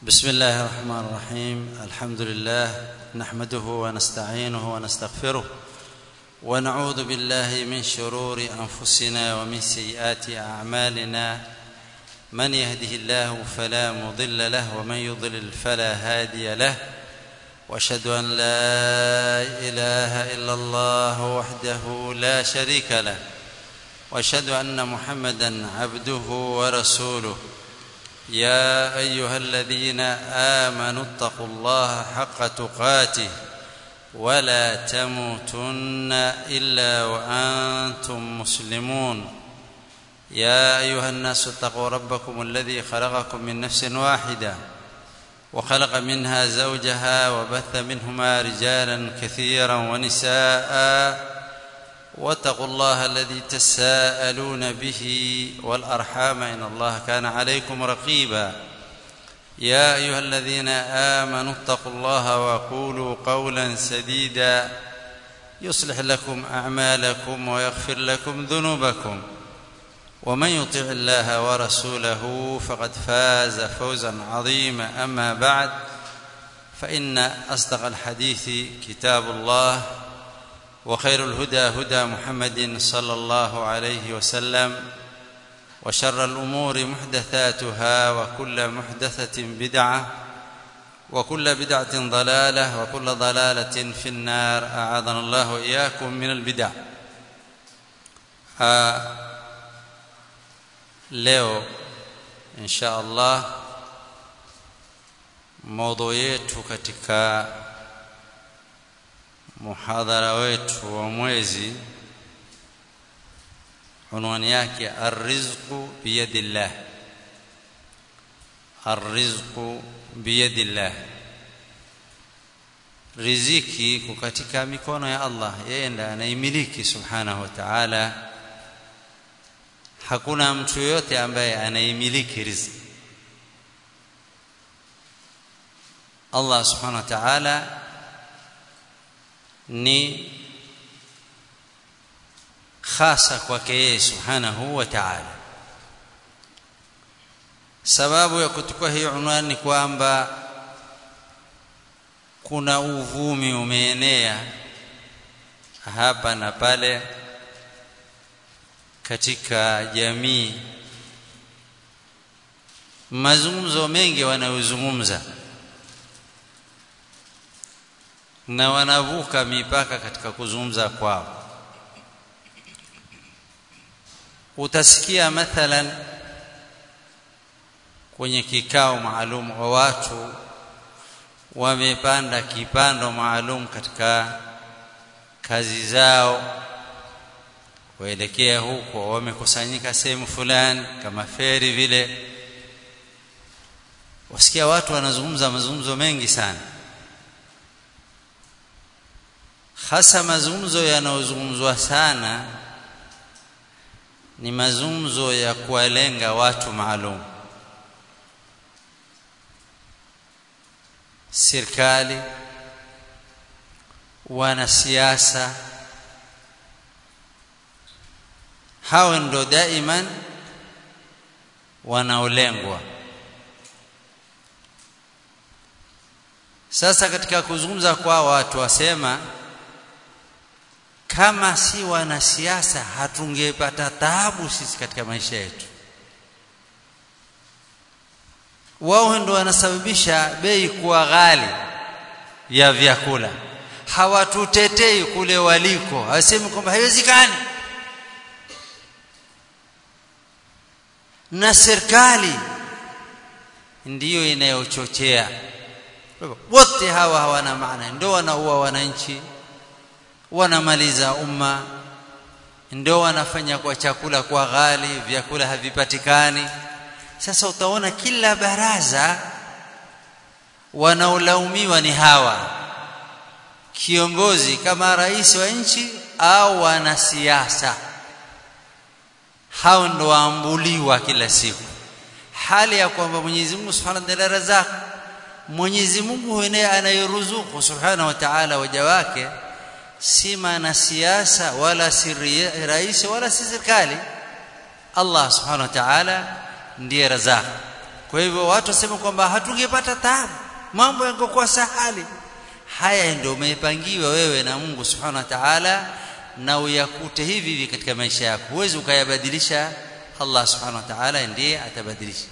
بسم الله الرحمن الرحيم الحمد لله نحمده ونستعينه ونستغفره ونعوذ بالله من شرور انفسنا ومن سيئات اعمالنا من يهده الله فلا مضل له ومن يضلل فلا هادي له واشهد ان لا اله الا الله وحده لا شريك له واشهد ان محمدا عبده ورسوله يا ايها الذين امنوا اتقوا الله حق تقاته ولا تموتن الا وانتم مسلمون يا ايها الناس اتقوا ربكم الذي خلقكم من نفس واحده وخلق منها زوجها وبث منهما رجالا كثيرا ونساء واتقوا الله الذي تساءلون به والارحام ان الله كان عليكم رقيبا يا ايها الذين امنوا اتقوا الله وقولوا قولا سديدا يصلح لكم اعمالكم ويغفر لكم ذنوبكم ومن يطع الله ورسوله فقد فاز فوزا عظيما اما بعد فان اصدق الحديث كتاب الله وخير الهدى هدى محمد صلى الله عليه وسلم وشر الامور محدثاتها وكل محدثه بدعه وكل بدعه ضلاله وكل ضلاله في النار اعاذنا الله واياكم من البدع آه leo insha Allah maudhui yetu katika muhadhara wetu wa mwezi unwani yake arrizqu biyadillah arrizqu biyadillah riziki iko katika mikono ya Allah yeye ndiye anaimiliki subhanahu wa ta'ala hakuna mtu yote ambaye anaimiliki riziki Allah subhanahu wa ta'ala ni khasa kwake yeye subhanahu wa ta'ala sababu ya kutukua hii unwani ni kwamba kuna uvumi umeenea hapa na pale katika jamii mazungumzo mengi wanayozungumza na wanavuka mipaka katika kuzungumza kwao utasikia mathalan kwenye kikao maalum wa watu wamepanda kipando maalum katika kazi zao kuelekea huko wamekusanyika sehemu fulani kama feri vile wasikia watu wanazungumza mazungumzo mengi sana hasa mazungumzo yanayozungumzwa sana ni mazungumzo ya kuwalenga watu maalum serikali wanasiasa hao ndo daiman wanaolengwa sasa katika kuzungumza kwa watu wasema kama si wanasiasa hatungepata taabu sisi katika maisha yetu wao ndo wanasababisha bei kuwa ghali ya vyakula hawatutetei kule waliko hawasemi kwamba haiwezekani na serikali ndiyo inayochochea wote hawa hawana maana ndio wanaua wananchi wanamaliza umma ndio wanafanya kwa chakula kwa ghali vyakula havipatikani sasa utaona kila baraza wanaolaumiwa ni hawa kiongozi kama rais wa nchi au wanasiasa hao ndo waambuliwa kila siku hali ya kwamba Mwenyezi Mungu Subhanahu wa Ta'ala razaq Mwenyezi Mungu ndiye anayeruzuku Subhanahu wa Ta'ala waja wake si siasa wala si rais wala si serikali Allah Subhanahu wa Ta'ala ndiye razaq kwa hivyo watu wasema kwamba hatungepata taabu mambo yangekuwa sahali haya ndio umepangiwa wewe na Mungu subhanahu wa ta'ala na uyakute hivi hivi katika maisha yako huwezi ukayabadilisha Allah subhanahu wa ta'ala ndiye atabadilisha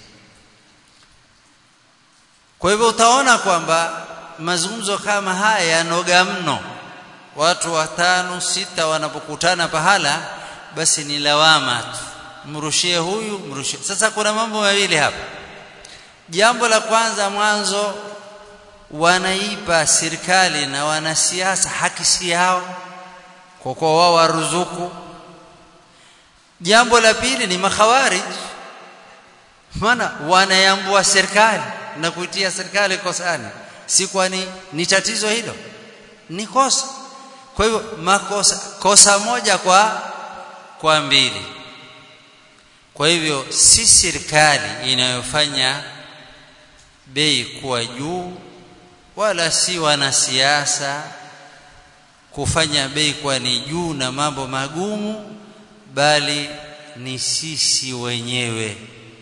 kwa hivyo utaona kwamba mazungumzo kama haya yanoga mno watu watano sita wanapokutana pahala basi ni lawama tu mrushie huyu mrushie sasa kuna mambo mawili hapa jambo la kwanza mwanzo wanaipa serikali na wanasiasa haki si yao kwa kuwa wao waruzuku jambo la pili ni makhawarij maana wanayambua serikali na kuitia serikali kosani si kwani ni tatizo hilo ni kosa kwa hivyo makosa kosa moja kwa kwa mbili kwa hivyo si serikali inayofanya bei kuwa juu wala si wanasiasa kufanya bei kuwa ni juu na mambo magumu bali ni sisi wenyewe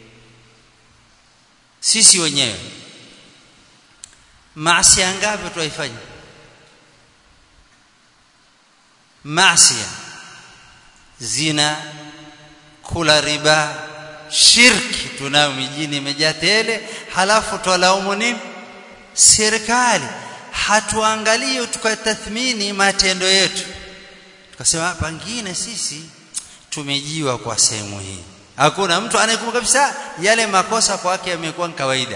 sisi wenyewe maasi ngapi tuifanya maasi zina kula riba shirki tunayo mijini imejaa tele halafu twalaumu nini serikali hatuangalie tukatathmini matendo yetu tukasema pangine sisi tumejiwa kwa sehemu hii hakuna mtu anayekumbuka kabisa yale makosa kwake yamekuwa kawaida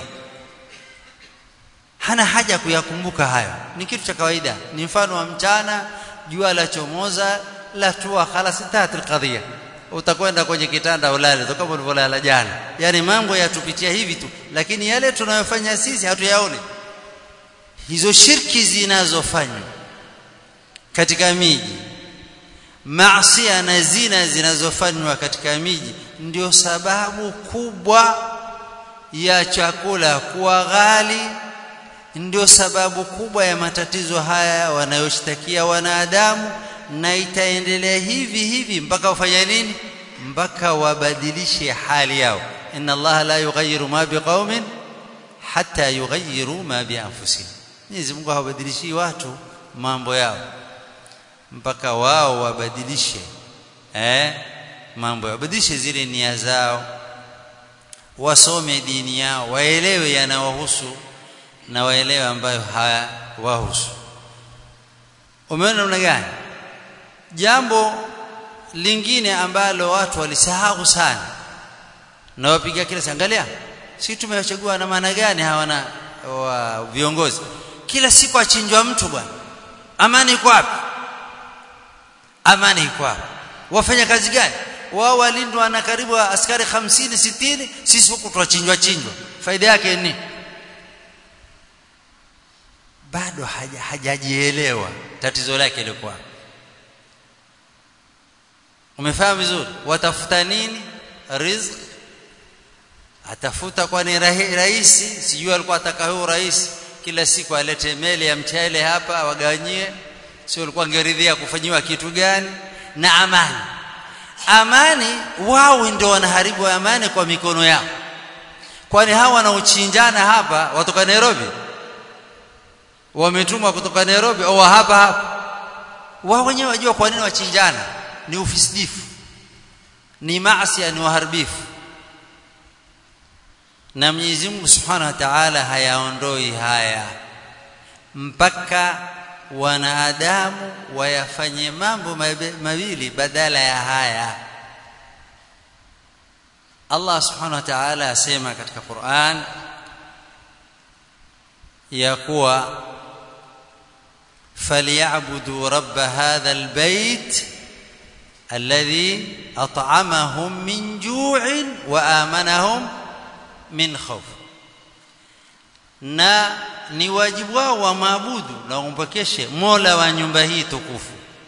hana haja kuyakumbuka hayo ni kitu cha kawaida ni mfano wa mchana jua la chomoza la tua khalas intahat alqadhiya utakwenda kwenye kitanda ulale kama ulivyolala jana yani mambo yatupitia hivi tu lakini yale tunayofanya sisi hatuyaone hizo shirki zinazofanywa katika miji maasi na zina zinazofanywa katika miji ndio sababu kubwa ya chakula kuwa ghali ndio sababu kubwa ya matatizo haya wanayoshtakia wanadamu na itaendelea hivi hivi mpaka wafanya nini mpaka wabadilishe hali yao inna allaha la yughayyiru ma biqaumin hatta yughayyiru ma bi anfusihim Mwenyezi Mungu hawabadilishi watu mambo yao mpaka wao wabadilishe eh mambo wabadilishe zile nia zao wasome dini yao waelewe yanawahusu na waelewe ambayo hawahusu umeona namna gani jambo lingine ambalo watu walisahau sana na wapiga kila angalia si tumewachagua na maana gani hawana wa viongozi kila siku achinjwa mtu bwana amani iko wapi amani iko wapi wafanya kazi gani wao walindwa na karibu askari 50 60 sisi huku tuwachinjwa chinjwa faida yake ni bado hajajielewa tatizo lake lilikuwa umefahamu vizuri watafuta nini riziki atafuta kwani rahisi sijui alikuwa ataka huyo rais kila siku alete meli ya mchele hapa wagawanyie sio alikuwa angeridhia kufanyiwa kitu gani na amani amani wao ndio wanaharibu amani kwa mikono yao kwani hawa wanaochinjana hapa watoka Nairobi wametumwa kutoka Nairobi au hapa hapa wao wenyewe wajua kwa nini wachinjana ni ufisidifu ni maasi ni uharibifu na Mwenyezi Mungu Subhanahu wa Ta'ala hayaondoi haya mpaka wanadamu wayafanye mambo mawili badala ya haya Allah Subhanahu wa Ta'ala asema katika Qur'an ya kuwa فليعبدوا رب هذا البيت الذي أطعمهم من جوع وآمنهم min khawf na ni wajibu wao wa maabudu na umpokeshe Mola wa nyumba hii tukufu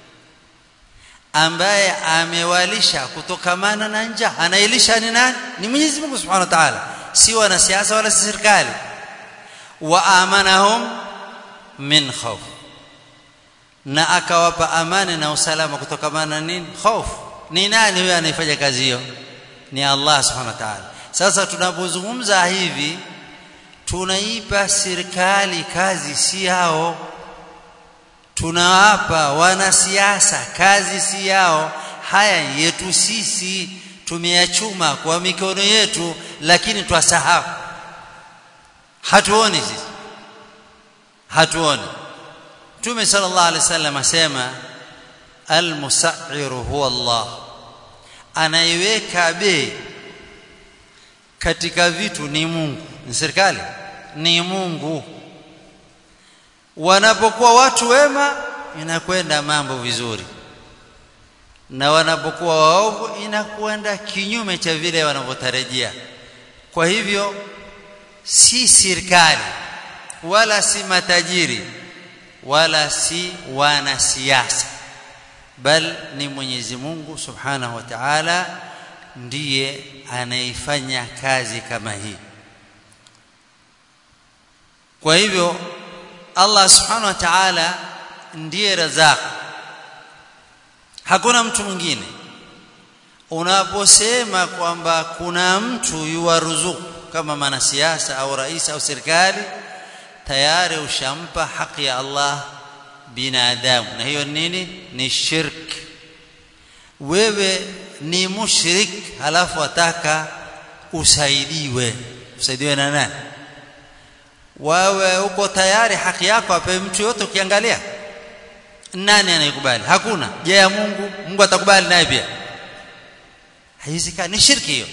ambaye amewalisha kutokamana na njaa anailisha ni nani ni Mwenyezi Mungu Subhanahu wa Ta'ala si wanasiasa wala si serikali wa amanahum min khawf na akawapa amani na usalama kutokamana na nini hofu ni nani huyo anayefanya kazi hiyo ni Allah Subhanahu wa Ta'ala sasa tunapozungumza hivi tunaipa serikali kazi si yao tunawapa wanasiasa kazi si yao haya yetu sisi tumeyachuma kwa mikono yetu lakini twasahau hatuoni sisi hatuoni Mtume sallallahu alaihi wasallam asema almusairu huwa Allah anaiweka bei katika vitu ni Mungu ni serikali ni Mungu wanapokuwa watu wema inakwenda mambo vizuri na wanapokuwa waovu inakwenda kinyume cha vile wanavyotarajia kwa hivyo si serikali wala si matajiri wala si wanasiasa bal ni Mwenyezi Mungu Subhanahu wa Ta'ala ndiye anaifanya kazi kama hii kwa hivyo Allah Subhanahu wa Ta'ala ndiye razaq hakuna mtu mwingine unaposema kwamba kuna mtu yuwaruzuku kama mwanasiasa au rais au serikali tayari ushampa haki ya Allah binadamu na hiyo nini ni shirk wewe ni mushrik halafu wataka usaidiwe usaidiwe na nani wewe uko tayari haki yako ape mtu yote ukiangalia nani anayekubali hakuna je ya Mungu Mungu atakubali naye pia haiwezekani ni shirki hiyo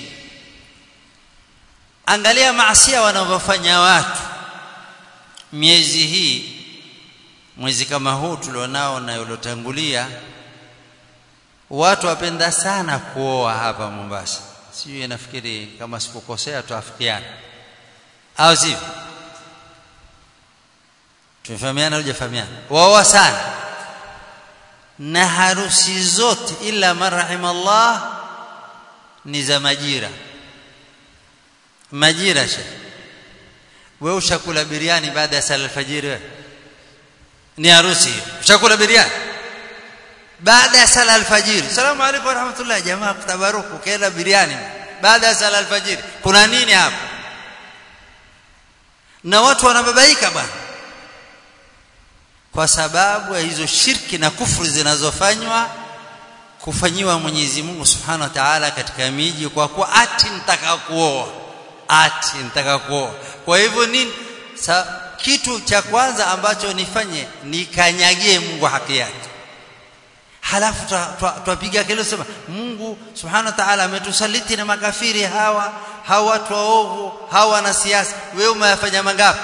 angalia maasiya wanavyofanya watu miezi hii mwezi kama huu tulionao na uliotangulia watu wapenda sana kuoa hapa Mombasa sijui nafikiri kama sikukosea tuafikiana au sivyo tumefahamiana au hujafahamiana waoa sana na harusi zote ila marahim Allah ni za majira majira she wewe ushakula biriani baada ya sala alfajiri wewe ni harusi hiyo ushakula biriani baada ya sala alfajiri salamu alaykum wa rahmatullah jamaa kutabaruku kaenda biriani baada ya sala alfajiri kuna nini hapa na watu wanababaika bwana kwa sababu ya hizo shirki na kufuru zinazofanywa kufanyiwa Mwenyezi Mungu Subhanahu wa Ta'ala katika miji kwa kuwa ati nitaka kuoa ati nitaka kuoa kwa hivyo nini Sa, kitu cha kwanza ambacho nifanye nikanyagie Mungu haki yake halafu twapiga kelele sema Mungu Subhanahu wa Ta'ala ametusaliti na makafiri hawa hawa watu waovu hawa na siasa wewe umeyafanya mangapi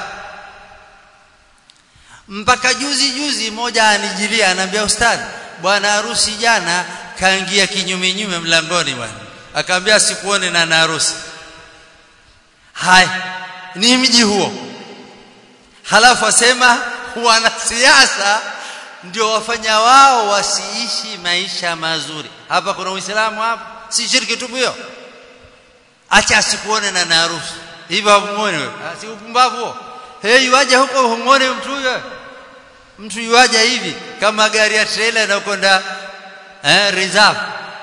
mpaka juzi juzi moja anijilia anambia ustadhi bwana harusi jana kaingia kinyume nyume mlangoni bwana akaambia sikuone na harusi hai ni mji huo halafu asema wanasiasa ndio wafanya wao wasiishi maisha mazuri hapa kuna uislamu hapa si shirki tu hiyo acha asikuone na harusi hivyo humuone wewe si upumbavu hey waje huko humuone mtu huyo mtu yuaja hivi kama gari ya trailer inakwenda eh reserve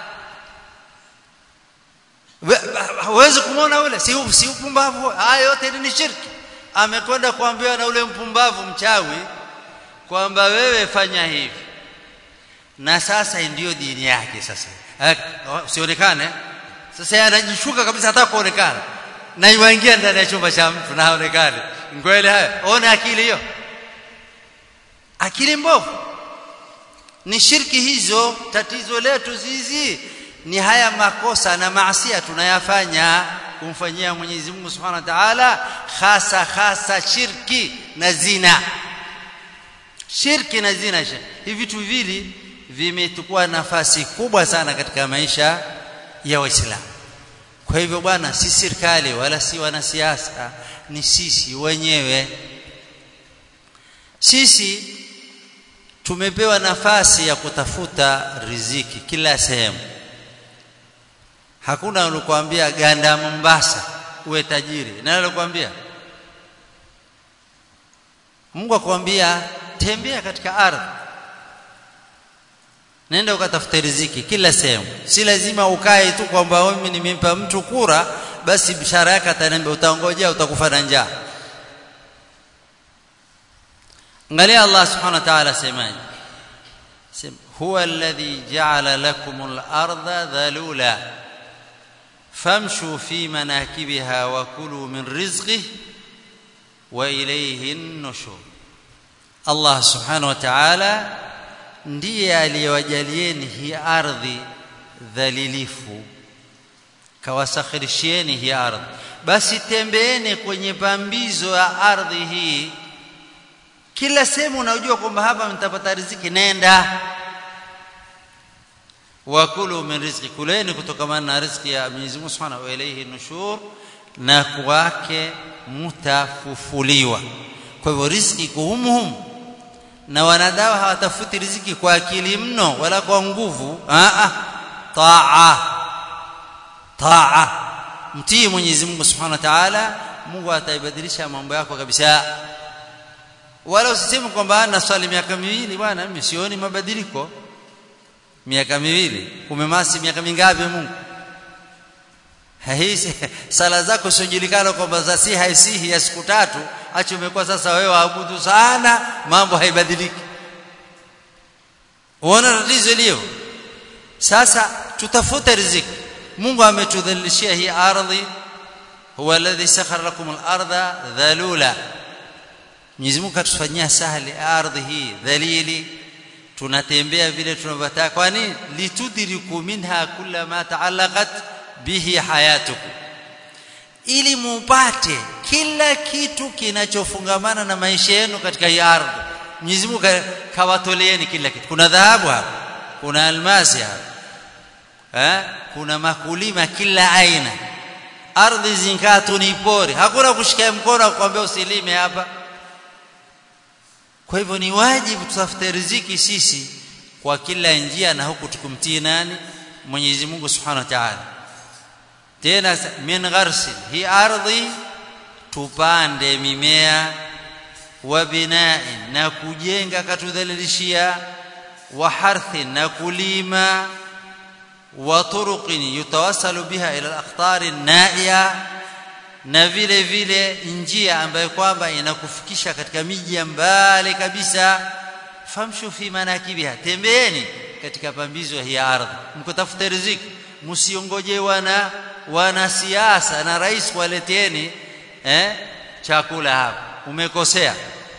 huwezi kumwona ule si si upumbavu haya yote ni shirki amekwenda kuambiwa na ule mpumbavu mchawi kwamba wewe fanya hivi na sasa ndiyo dini yake sasa usionekane sasa anajishuka kabisa hata kuonekana na yuingia ndani ya chumba cha mtu na haonekane ngwele haya ona akili hiyo akili mbovu ni shirki hizo tatizo letu zizi ni haya makosa na maasia tunayafanya kumfanyia Mwenyezi Mungu Subhanahu wa Ta'ala hasa hasa shirki na zina shirki na zina hivi vitu vili vimechukua nafasi kubwa sana katika maisha ya Waislamu kwa hivyo bwana si serikali wala si wanasiasa ni sisi wenyewe sisi tumepewa nafasi ya kutafuta riziki kila sehemu hakuna alikwambia ganda Mombasa uwe tajiri nani alikwambia Mungu akwambia tembea katika ardhi nenda ukatafute riziki kila sehemu si lazima ukae tu kwamba mimi nimempa mtu kura basi bishara yake ataniambia utaongojea utakufa na njaa angalia Allah subhanahu wa ta'ala semaje huwa alladhi ja'ala lakum al-ardha dhalula famshu fi manakibiha wa kulu min rizqihi wa ilayhi an-nushur Allah subhanahu wa ta'ala ndiye aliyewajalieni hii ardhi dhalilifu kawasakhirishieni hii ardhi basi tembeeni kwenye pambizo ya ardhi hii kila sehemu unajua kwamba hapa mtapata riziki nenda wakulu min rizqi kuleni kutokamana na riziki ya Mwenyezi Mungu Subhanahu wa ilayhi nushur na kwake mutafufuliwa kwa hivyo riziki kuhumuhumu na wanadawa hawatafuti riziki kwa akili mno wala kwa nguvu a a taa taa mtii Mwenyezi Mungu Subhanahu wa Ta'ala Mungu ataibadilisha mambo yako kabisa wala usiseme kwamba ana swali miaka miwili bwana mimi sioni mabadiliko miaka miwili umemasi miaka mingapi Mungu hii sala zako siojulikana kwamba za si haisihi ya siku tatu acha umekuwa sasa wewe waabudu sana mambo haibadiliki uona tatizo leo sasa tutafute riziki Mungu ametudhalilishia hii ardhi huwa alladhi sakhara lakum al-ardha dhalula Mwenyezi Mungu katufanyia sahali ardhi hii dhalili tunatembea vile tunavyotaka kwani litudriku minha kulla ma ta'allaqat bihi hayatukum ili mupate kila kitu kinachofungamana na maisha yenu katika hii ardhi Mwenyezi Mungu kawatoleeni kila kitu kuna dhahabu hapa kuna almasi hapa eh kuna makulima kila aina ardhi zinkaa tu ni pori hakuna kushika mkono kukwambia usilime hapa kwa hivyo ni wajibu tutafute riziki sisi kwa kila njia na huku tukumtii nani Mwenyezi Mungu Subhanahu wa Ta'ala tena min gharsi hii ardhi tupande mimea wa bina'in na kujenga katudhalilishia wa harthin na kulima wa turuqin yutawassalu biha ila al-aqtar an-na'iya na vile vile njia ambayo kwamba inakufikisha katika miji ya mbali kabisa famshu fi manakibiha tembeeni katika pambizo hii ardhi mkotafuta riziki msiongoje wana wanasiasa na rais waleteni eh chakula hapa umekosea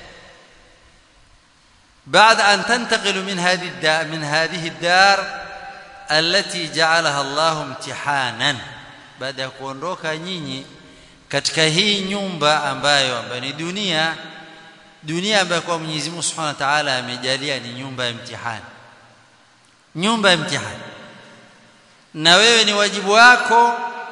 بعد أن تنتقل من هذه الدار من هذه الدار التي جعلها الله امتحانا بعد ya kuondoka nyinyi katika hii nyumba ambayo ambayo ni dunia dunia ambayo kwa Mwenyezi Mungu Subhanahu wa Ta'ala amejalia ni nyumba ya mtihani nyumba ya mtihani na wewe ni wajibu wako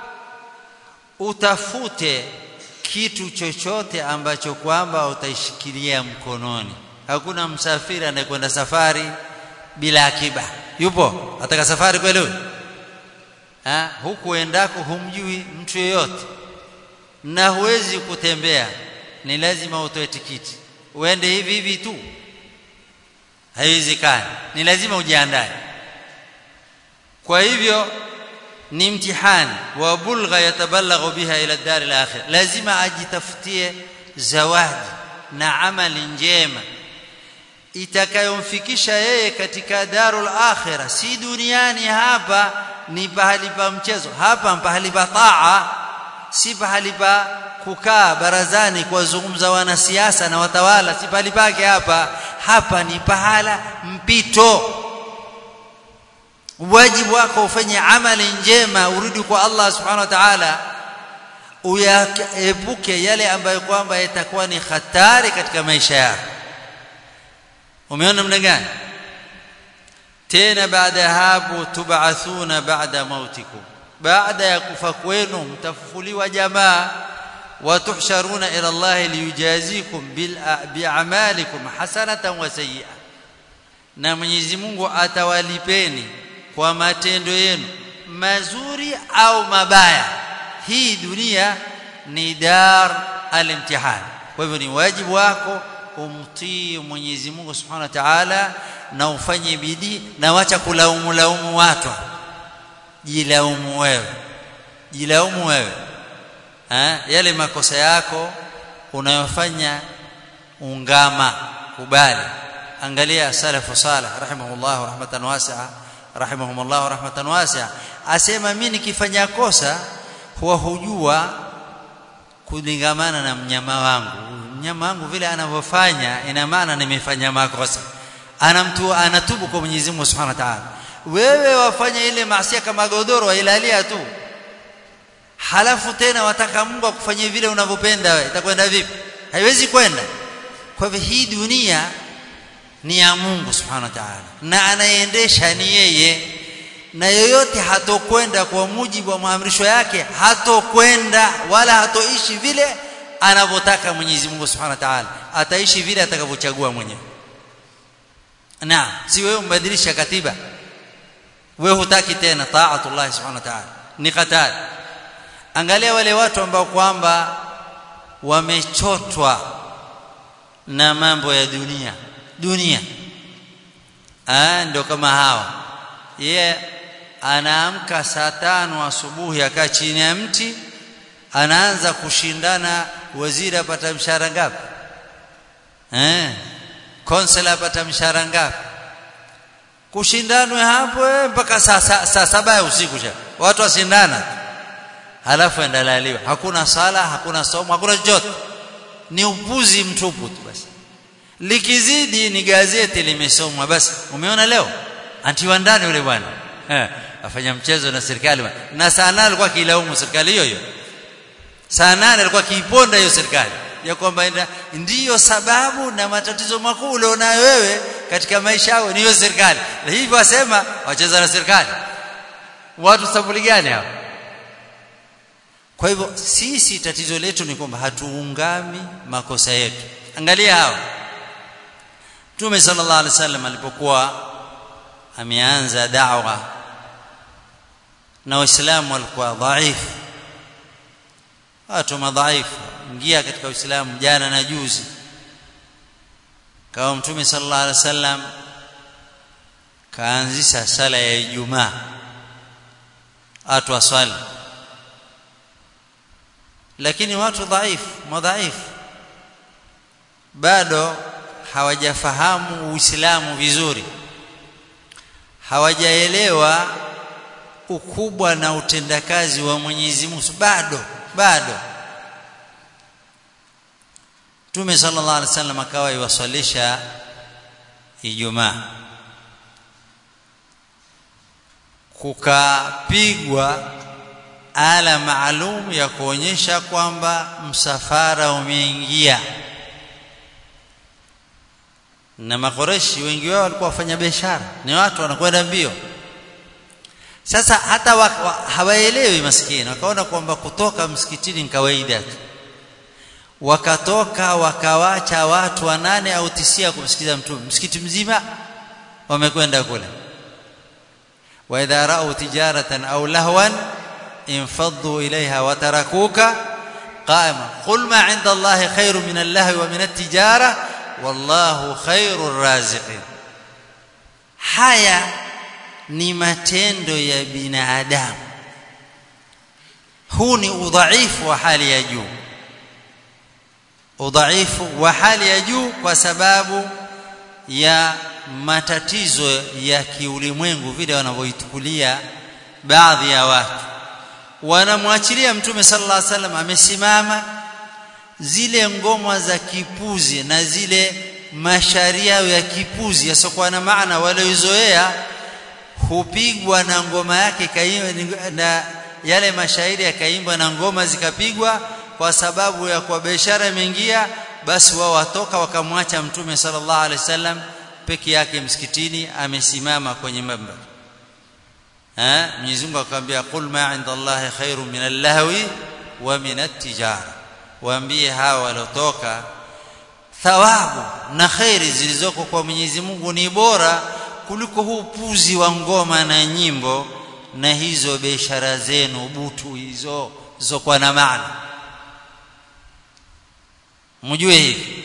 utafute kitu chochote ambacho kwamba utaishikilia mkononi hakuna msafiri anayekwenda safari bila akiba yupo ataka safari kweli ha huku endako humjui mtu yeyote na huwezi kutembea ni lazima utoe tikiti uende hivi hivi tu haiwezekani ni lazima ujiandae kwa hivyo ni mtihani wa bulgha yatabalaghu biha ila dar al-akhir lazima ajitafutie zawadi na amali njema itakayomfikisha yeye katika darul akhirah si duniani hapa ni pahali pa mchezo hapa pahali pa taa si pahali pa kukaa barazani kuwazungumza wanasiasa na watawala si pahali pake hapa hapa ni pahala mpito wajibu wako ufanye amali njema urudi kwa Allah subhanahu wa ta'ala uyaepuke yale ambayo kwamba yatakuwa ni hatari katika maisha yako umeona namna gani tena baada ya hapo tub'athuna ba'da mautikum baada ya kufa kwenu mtafufuliwa jamaa watuhsharuna ila Allah liyujazikum bil bi'amalikum hasanatan wa sayyi'a na Mwenyezi Mungu atawalipeni kwa matendo yenu mazuri au mabaya hii dunia ni dar al-imtihan kwa hivyo ni wajibu wako umtii Mwenyezi Mungu Subhanahu wa Ta'ala na ufanye bidii na wacha kulaumu laumu watu jilaumu wewe jilaumu wewe eh yale makosa yako unayofanya ungama kubali angalia salafu salih rahimahullah rahmatan wasi'a rahimahumullah rahmatan wasi'a asema mimi nikifanya kosa huwa hujua kulingamana na mnyama wangu mnyama wangu vile anavyofanya ina maana nimefanya makosa anamtu anatubu kwa Mwenyezi Mungu Subhanahu wa Ta'ala wewe wafanya ile maasi kama godoro wailalia tu halafu tena wataka Mungu akufanyie vile unavyopenda wewe itakwenda vipi haiwezi kwenda kwa hivyo hii dunia ni ya Mungu Subhanahu wa Ta'ala na anayeendesha ni yeye na yoyote hatokwenda kwa mujibu wa maamrisho yake hatokwenda wala hatoishi vile anavyotaka Mwenyezi Mungu Subhanahu wa Ta'ala ataishi vile atakavyochagua mwenyewe na si wewe umbadilisha katiba wewe hutaki tena taatullah Subhanahu wa Ta'ala ni hatari angalia wale watu ambao kwamba wamechotwa na mambo ya dunia dunia ah ndio kama hawa yeye anaamka saa tano asubuhi akaa chini ya mti anaanza kushindana waziri apata mshahara ngapi eh konsela apata mshahara ngapi kushindanwe hapo mpaka saa sa, sa, saba ya usiku sha watu wasindana halafu endalaliwa hakuna sala hakuna somo hakuna chochote ni upuzi mtupu tu basi likizidi ni gazeti limesomwa basi umeona leo antiwa ndani yule bwana eh afanya mchezo na serikali na saa nane alikuwa kilaumu serikali hiyo hiyo saa nane alikuwa kiiponda hiyo serikali ya kwamba ndiyo sababu na matatizo makuu ulionayo wewe katika maisha yao ni hiyo serikali na hivyo wasema wacheza na serikali watu sabuli gani hao kwa hivyo sisi tatizo letu ni kwamba hatuungami makosa yetu angalia hao Mtume sallallahu alaihi wasallam alipokuwa ameanza da'wa na waislamu walikuwa dhaifu watu madhaifu ingia katika uislamu jana na juzi kama mtume sallallahu alaihi wasallam kaanzisha sala ya Ijumaa watu waswali lakini watu dhaifu madhaifu bado hawajafahamu uislamu vizuri hawajaelewa ukubwa na utendakazi wa Mwenyezi Mungu bado bado Mtume sallallahu alaihi wasallam akawa iwasalisha Ijumaa kukapigwa ala maalum ya kuonyesha kwamba msafara umeingia na makoreshi wengi wao walikuwa wafanya biashara ni watu wanakwenda mbio sasa hata hawaelewi maskini wakaona kwamba kutoka msikitini ni kawaida tu wakatoka wakawacha watu wanane au tisia kumsikiza mtume msikiti mzima wamekwenda kule wa idha ra'u tijaratan aw lahwan infaddu ilayha wa tarakuka qa'ima qul ma 'inda allahi khairu min allahwi wa min at-tijara wallahu khairur raziqin haya ni matendo ya binadamu huu ni udhaifu wa hali ya juu udhaifu wa hali ya juu kwa sababu ya matatizo ya kiulimwengu vile wanavyoitukulia baadhi ya watu wanamwachilia mtume sallallahu alaihi wasallam amesimama zile ngoma za kipuzi na zile masharia ya kipuzi yasokuwa na maana waliozoea hupigwa na ngoma yake kaimba na yale mashairi yakaimbwa na ngoma zikapigwa kwa sababu ya kwa biashara imeingia basi wao watoka wakamwacha mtume sallallahu alaihi wasallam peke yake msikitini amesimama kwenye mambar eh Mwenyezi Mungu akamwambia qul ma inda Allahi khairu min al-lahwi wa min at-tijara waambie hawa walotoka thawabu na khairi zilizoko kwa Mwenyezi Mungu ni bora kuliko huu puzi wa ngoma na nyimbo na hizo biashara zenu butu hizo zizokuwa na maana mjue hivi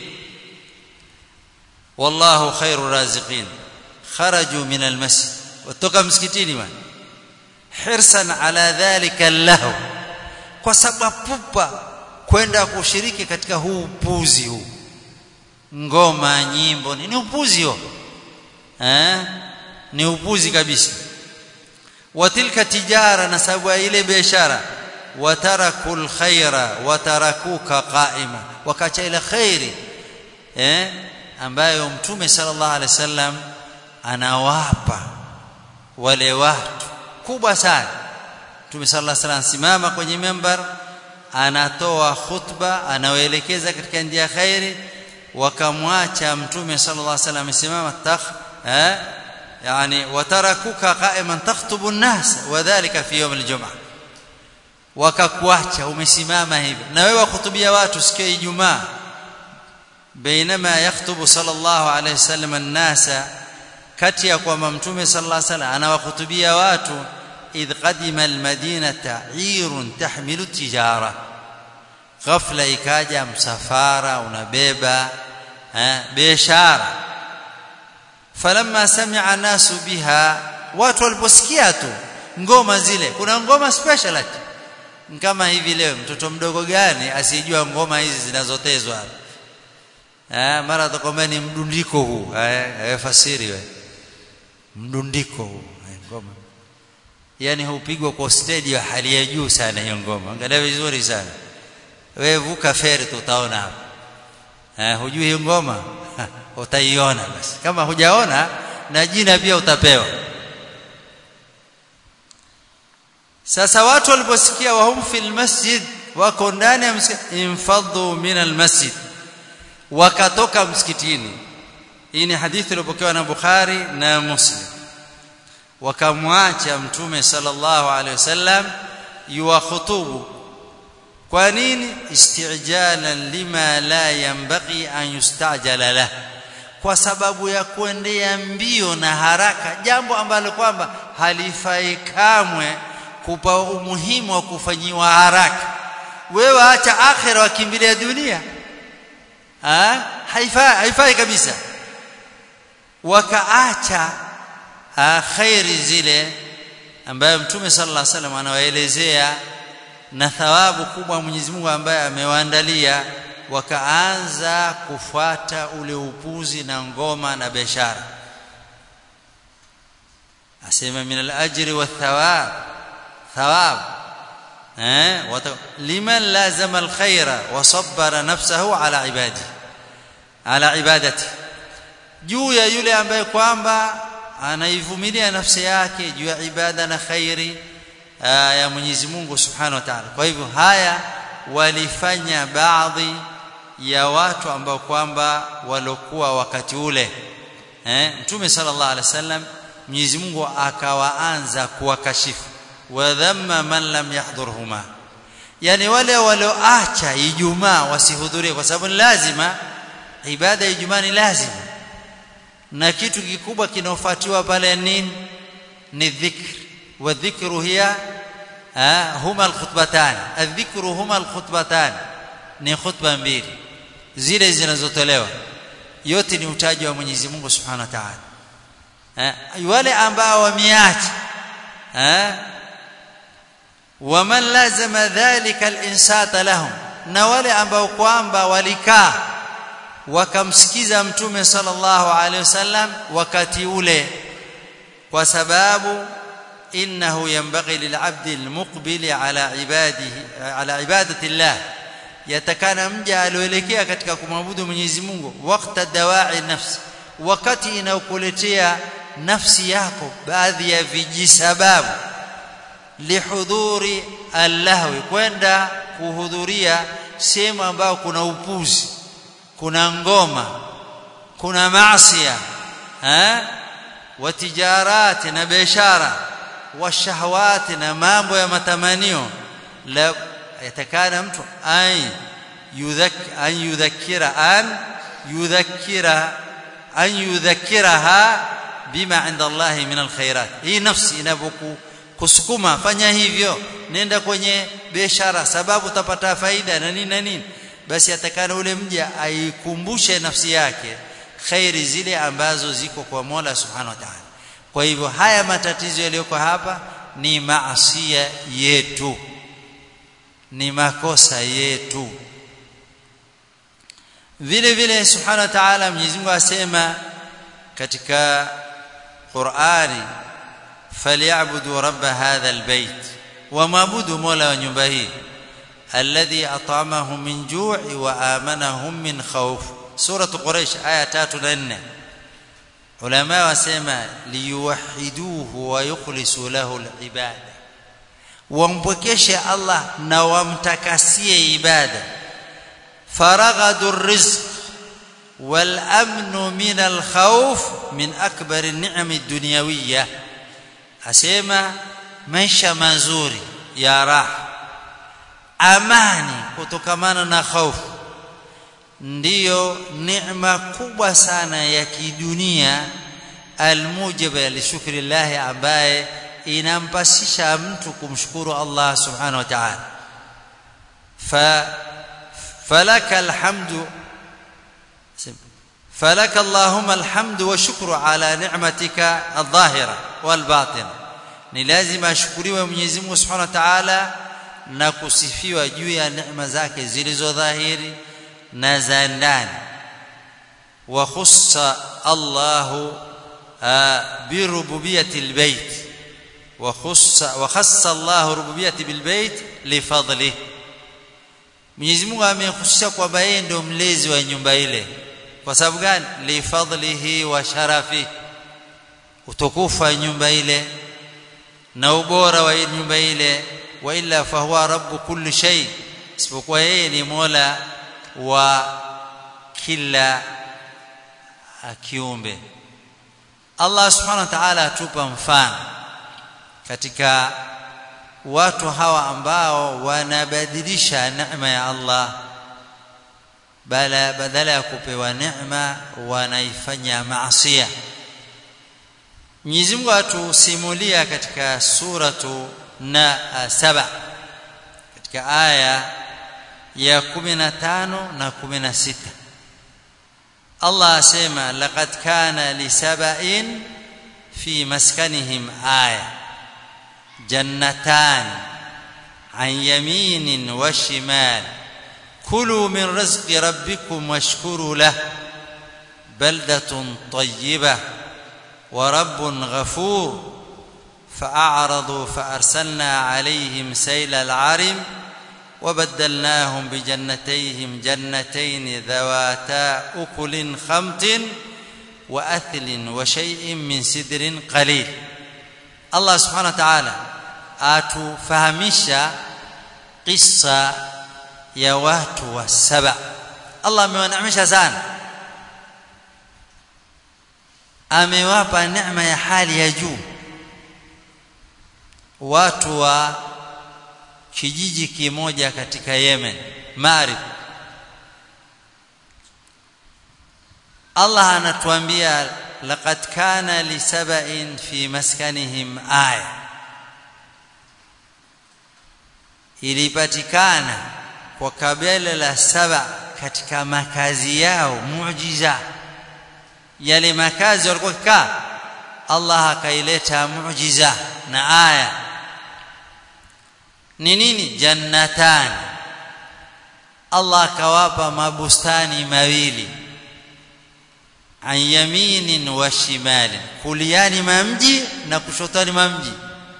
wallahu khairu raziqin kharaju min almasjid watoka msikitini bwana hirsan ala dhalika lahu kwa sababu pupa kwenda kushiriki katika huu upuzi huu ngoma nyimbo ni upuzi huo eh ni upuzi kabisa watilka tijara na sababu ya ile biashara watarakul khaira watarakuka qaima wakacha ile khairi eh ambayo mtume sallallahu alaihi wasallam anawapa wale watu kubwa sana mtume sallallahu alaihi wasallam simama kwenye member anatoa khutba anawaelekeza katika njia khairi wakamwacha mtume sallallahu alaihi wasallam amesimama takh eh yani watarakuka qa'iman takhtubu an-nas wadhālika fi yawm al-jum'ah wakakuacha umesimama hivyo na wewe wakutubia watu siku ya Ijumaa بينما يخطب صلى الله عليه وسلم الناس kati ya kwamba mtume sallallahu alaihi wasallam anawahutubia watu idh qadima almadinata irun tahmilu tijara ghafla ikaja msafara unabeba eh biashara falamma sami'a nasu biha watu waliposikia tu ngoma zile kuna ngoma special ati kama hivi leo mtoto mdogo gani asijua ngoma hizi zinazotezwa eh mara atakwambia ni mdundiko huu eh fasiri wewe mdundiko huu ngoma yani hupigwa kwa stage ya hali ya juu sana hiyo ngoma angalia vizuri sana wewe vuka feri tutaona hapo eh hujui hiyo ngoma utaiona basi kama hujaona na jina pia utapewa sasa watu waliposikia wahum fil masjid wako ndani ya msikiti infadhu min al masjid wakatoka msikitini hii ni hadithi iliyopokewa na Bukhari na Muslim wakamwacha mtume sallallahu alaihi wasallam yuwakhutubu kwa nini isti'jalan lima la yanbaghi an yustajala lah kwa sababu ya kuendea mbio na haraka jambo ambalo kwamba halifai kamwe kupa umuhimu wa kufanyiwa haraka wewe acha akhira wakimbilia dunia ha haifai haifai kabisa wakaacha khairi zile ambayo mtume sallallahu alaihi wasallam anawaelezea na thawabu kubwa Mwenyezi Mungu ambaye amewaandalia wakaanza kufuata ule upuzi na ngoma na biashara asema min al-ajri wath-thawab thawab eh liman lazama al-khaira wa sabbara nafsahu ala ibadi ala ibadati juu ya yule ambaye kwamba anaivumilia nafsi yake juu ya ibada na khairi ya Mwenyezi Mungu Subhanahu wa Ta'ala. Kwa hivyo haya walifanya baadhi ya watu ambao kwamba walokuwa wakati ule eh Mtume sallallahu alaihi wasallam Mwenyezi Mungu akawaanza kuwakashifu wa dhamma man lam yahdhurhuma yani wale walioacha Ijumaa wasihudhurie kwa sababu ni lazima ibada ya Ijumaa ni lazima na kitu kikubwa kinaofuatiwa pale nini ni dhikr wa dhikru hiya huma alkhutbatan adhikru huma alkhutbatan ni khutba mbili zile zinazotolewa yote ni utaji wa Mwenyezi Mungu Subhanahu wa Ta'ala wale ambao wameacha waman lazama dhalika alinsata lahum na wale ambao kwamba walikaa wakamsikiza mtume sallallahu alaihi wasallam wakati ule kwa sababu innahu yanbaghi lil'abdi almuqbili ala ibadihi ala ibadati llah yatakana mja alioelekea katika kumwabudu Mwenyezi Mungu wakati dawai nafsi wakati inaokuletea nafsi yako baadhi ya vijisababu lihudhuri allahwi kwenda kuhudhuria sehemu ambayo kuna upuzi kuna ngoma kuna maasiya eh watijarati na biashara washahawati na mambo ya matamanio la yatakana mtu ay yudhak an yudhakkira an yudhakkira an yudhakkiraha bima inda Allah min alkhairat hii nafsi inapoku kusukuma fanya hivyo nenda kwenye biashara sababu utapata faida na nini na nini basi atakana ule mja aikumbushe nafsi yake khairi zile ambazo ziko kwa Mola Subhanahu wa Ta'ala kwa hivyo haya matatizo yaliyoko hapa ni maasia yetu ni makosa yetu vile vile subhanahu wa ta'ala Mwenyezi Mungu asema katika Qur'ani falyabudu rabb hadha albayt wamabudu mola wa nyumba hii alladhi at'amahum min ju'i wa amanahum min khawf surah quraish aya 3 na 4 ulama wasema liyuwahiduhu wa yukhlisu lahu alibada wampokeshe Allah na wamtakasie ibada فرغد الرزق والامن من الخوف من اكبر النعم الدنيويه asema maisha mazuri ya raha amani kutokamana na hofu ndiyo neema kubwa sana ya kidunia almujiba lishukri llahi ambaye inampasisha mtu kumshukuru Allah subhanahu wa ta'ala fa فلك الحمد فلك اللهم الحمد والشكر على نعمتك الظاهرة والباطنة ni lazima ashukuriwe Mwenyezi Mungu Subhanahu wa Ta'ala na kusifiwa juu ya neema zake zilizo dhahiri na za ndani wa khussa Allahu bi rububiyyati albayt wa khussa wa khassa Allahu rububiyyati bilbayt li fadlihi Mwenyezi Mungu amehusisha kwamba yeye ndio mlezi wa nyumba ile. Kwa sababu gani? Li fadlihi wa sharafi. Utukufu wa nyumba ile na ubora wa nyumba ile wa illa fahuwa rabbu kulli shay. Isipokuwa yeye ni Mola wa kila kiumbe. Allah Subhanahu wa Ta'ala atupa mfano katika watu hawa ambao wanabadilisha neema ya Allah bala badala ya kupewa neema wanaifanya maasiya Mwenyezi Mungu atusimulia katika suratu na saba katika aya ya 15 na 16 Allah asema laqad kana lisaba'in fi maskanihim aya جنتان عن يمين وشمال كلوا من رزق ربكم واشكروا له بلدة طيبة ورب غفور فأعرضوا فأرسلنا عليهم سيل العرم وبدلناهم بجنتيهم جنتين ذواتا أكل خمط وأثل وشيء من سدر قليل Allah subhanahu wa ta'ala atufahamisha kisa ya watu wa saba Allah amewaneemesha sana amewapa neema ya hali ya juu watu wa kijiji kimoja katika Yemen Marib Allah anatuambia لقد كان لسبأ في مسكنهم آية ilipatikana kwa kabila la saba katika makazi yao muujiza yale makazi walikuwa kikaa Allah akaileta muujiza na aya ni nini jannatan Allah akawapa mabustani mawili an yaminin wa shimalin kuliani mamji na kushotani mamji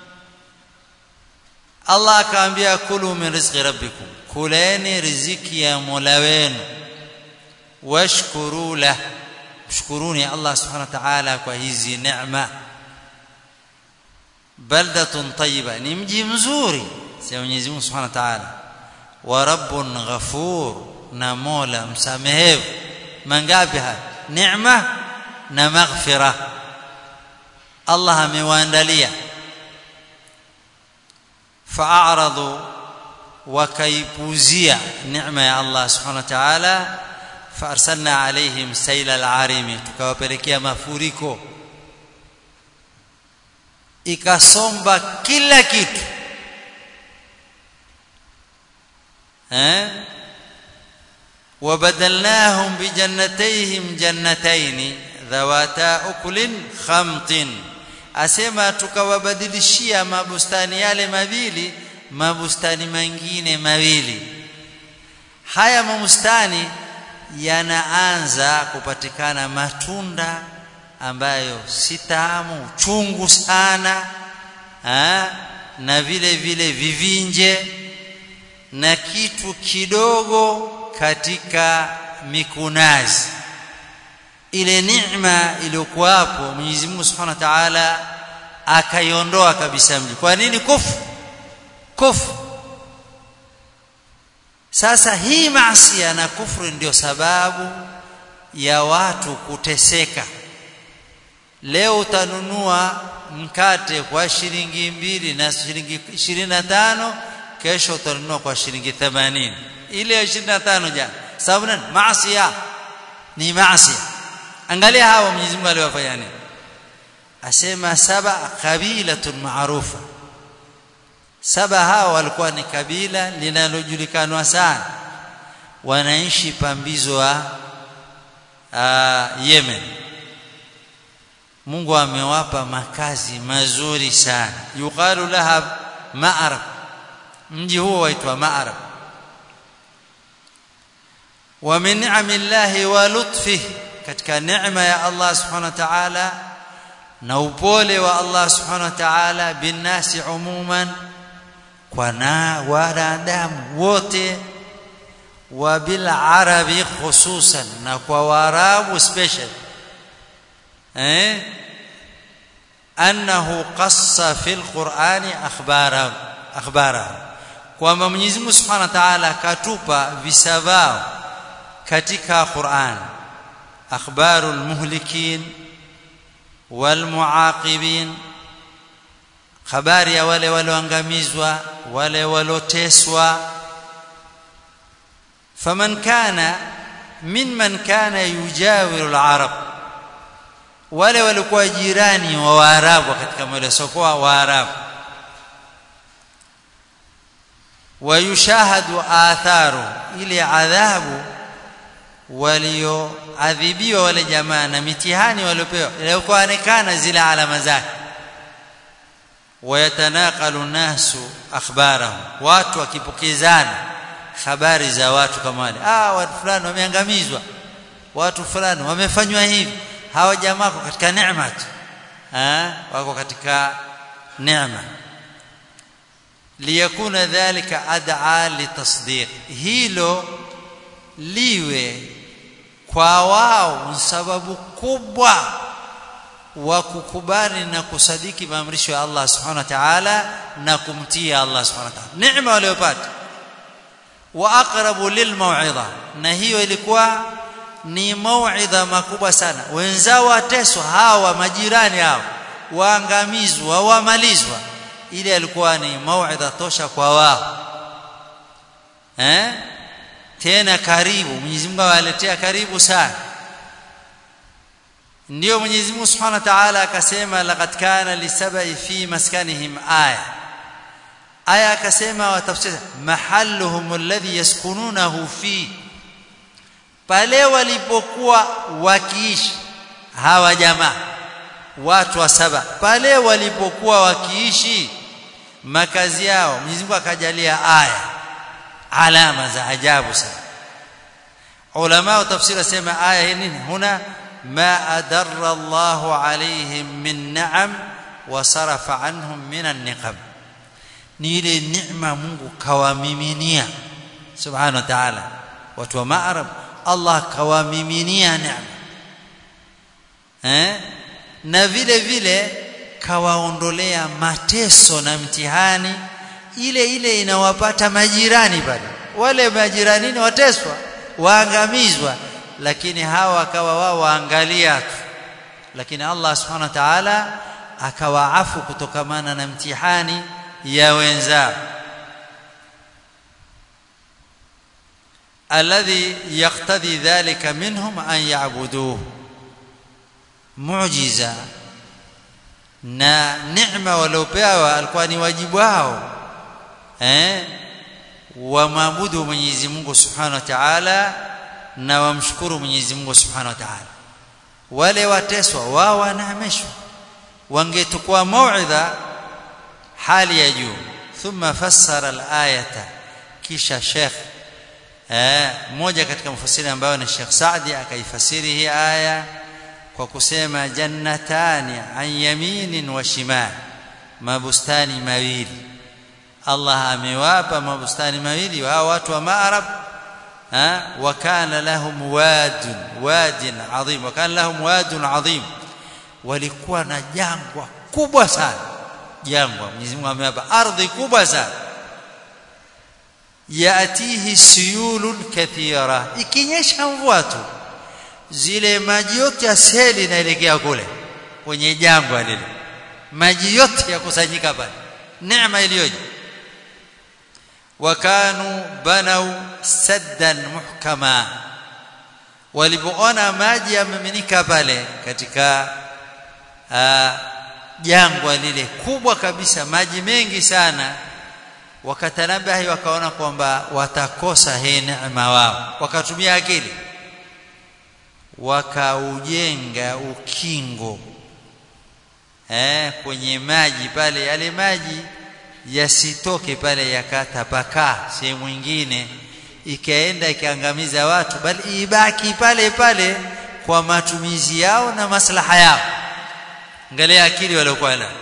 Allah akaambia kulu min rizqi rabbikum kuleni riziki ya Mola wenu washkuru lah mshukuruni Allah subhanahu wa ta'ala kwa hizi neema baldatun tayyiba ni mji mzuri sema Mwenyezi Mungu subhanahu wa ta'ala wa rabbun ghafur na Mola msamehevu mangapi haya neema na maghfira Allah amewaandalia fa'aradu wakaipuzia neema ya Allah subhanahu wa ta'ala faarsalna alaihim sayla al-arimi tukawapelekea mafuriko ikasomba kila kitu eh وبدلناهم بجنتيهم جنتين ذواتا أكل خمط asema tukawabadilishia mabustani yale mawili mabustani mengine mawili haya mabustani yanaanza kupatikana matunda ambayo si tamu chungu sana ha? na vile vile vivinje na kitu kidogo katika mikunazi ile neema iliyokuwa hapo Mwenyezi Mungu Subhanahu wa Ta'ala akaiondoa kabisa mji kwa nini kufu kufu sasa hii maasi na kufru ndio sababu ya watu kuteseka leo utanunua mkate kwa shilingi mbili na shilingi ishirini na tano kesho utanunua kwa shilingi themanini ile ya ishirini na tano jana sababu nani maasi ni maasi angalia hawa Mwenyezi Mungu aliwafanya nini asema saba kabilatun maarufa saba hawa walikuwa ni kabila linalojulikanwa sana wanaishi pambizo wa uh, Yemen Mungu amewapa makazi mazuri sana yuqalu laha ma'arab mji huo waitwa ma'arab wa min ni'amillahi wa lutfihi katika neema ya Allah subhanahu wa ta'ala na upole wa Allah subhanahu wa ta'ala binnasi umuman kwa na wanadamu wote wa bil arabi khususan na kwa waarabu special eh annahu qassa fil qur'ani akhbara akhbara kwamba Mwenyezi Mungu Subhanahu wa Ta'ala katupa visavao katika Qur'an akhbarul muhlikin wal muaqibin habari ya wale walioangamizwa wale waloteswa faman kana mimman kana yujawiru al-arab wale walikuwa jirani wa waarabu katika mwele sokoa waarabu wayushahadu atharu ile adhabu walioadhibiwa wale jamaa na mitihani waliopewa ilikuonekana zile alama zake wayatanaqalu nasu akhbarahum watu wakipokezana habari za watu kama wale ah watu fulani wameangamizwa watu fulani wamefanywa hivi hawa jamaa wako katika neema tu ah wako katika neema liyakuna dhalika ad'a litasdiq hilo liwe kwa wao sababu kubwa wa kukubali na kusadiki maamrisho ya Allah subhanahu wa ta'ala na kumtii Allah subhanahu wa ta'ala neema waliyopata wa aqrabu lilmau'idha na hiyo ilikuwa ni mau'idha makubwa sana wenzao wateswa hawa majirani hao waangamizwa wamalizwa ile alikuwa ni mau'idha tosha kwa wao eh tena karibu Mwenyezi Mungu awaletea karibu sana ndio Mwenyezi Mungu Subhanahu wa Ta'ala akasema laqad kana lisabai fi maskanihim aya aya akasema watafsiri mahalluhum alladhi yaskununahu fi pale walipokuwa wakiishi hawa jamaa watu wa saba pale walipokuwa wakiishi makazi yao Mwenyezi Mungu akajalia aya alama za ajabu sana ulama wa tafsiri sema aya hii nini huna ma adarra Allahu alaihim min na'am wa sarafa anhum min an-niqam ni ile neema Mungu kawamiminia subhanahu wa ta'ala watu wa ma'arab Allah kawamiminia neema eh na vile vile kawaondolea mateso na mtihani ile ile inawapata majirani pale wale majirani wateswa waangamizwa lakini hawa akawa wao waangalia tu lakini Allah subhanahu wa ta'ala akawaafu kutokamana na mtihani ya wenzao alladhi yaqtadi dhalika minhum an ya'buduhu muujiza na neema waliopewa alikuwa ni wajibu wao eh wamwabudu Mwenyezi Mungu Subhanahu wa Ta'ala na wamshukuru Mwenyezi Mungu Subhanahu wa Ta'ala wale wateswa wao wanahamishwa wangetukua mauidha hali ya juu thumma fassara al-ayata kisha Sheikh eh mmoja katika mfasiri ambao ni Sheikh Saadi akaifasiri hii aya kwa kusema jannatani an yaminin wa shimal mabustani mawili Allah amewapa mabustani mawili wa watu wa Maarab ha wa kana lahum wadun wadin adhim wa kana lahum wadun adhim walikuwa na jangwa kubwa sana jangwa Mwenyezi Mungu amewapa ardhi kubwa sana yatihi suyulun kathira ikinyesha mvua tu zile maji yote ya seli inaelekea kule kwenye jangwa lile maji yote yakusanyika pale neema iliyoje wakanu banau saddan muhkama walipoona maji yameminika pale katika jangwa lile kubwa kabisa maji mengi sana wakatanabahi wakaona kwamba watakosa hii neema wao wakatumia akili wakaujenga ukingo eh kwenye maji pale yale maji yasitoke pale yakatapakaa sehemu nyingine ikaenda ikaangamiza watu bali ibaki pale pale kwa matumizi yao na maslaha yao angalia akili waliokuwa nayo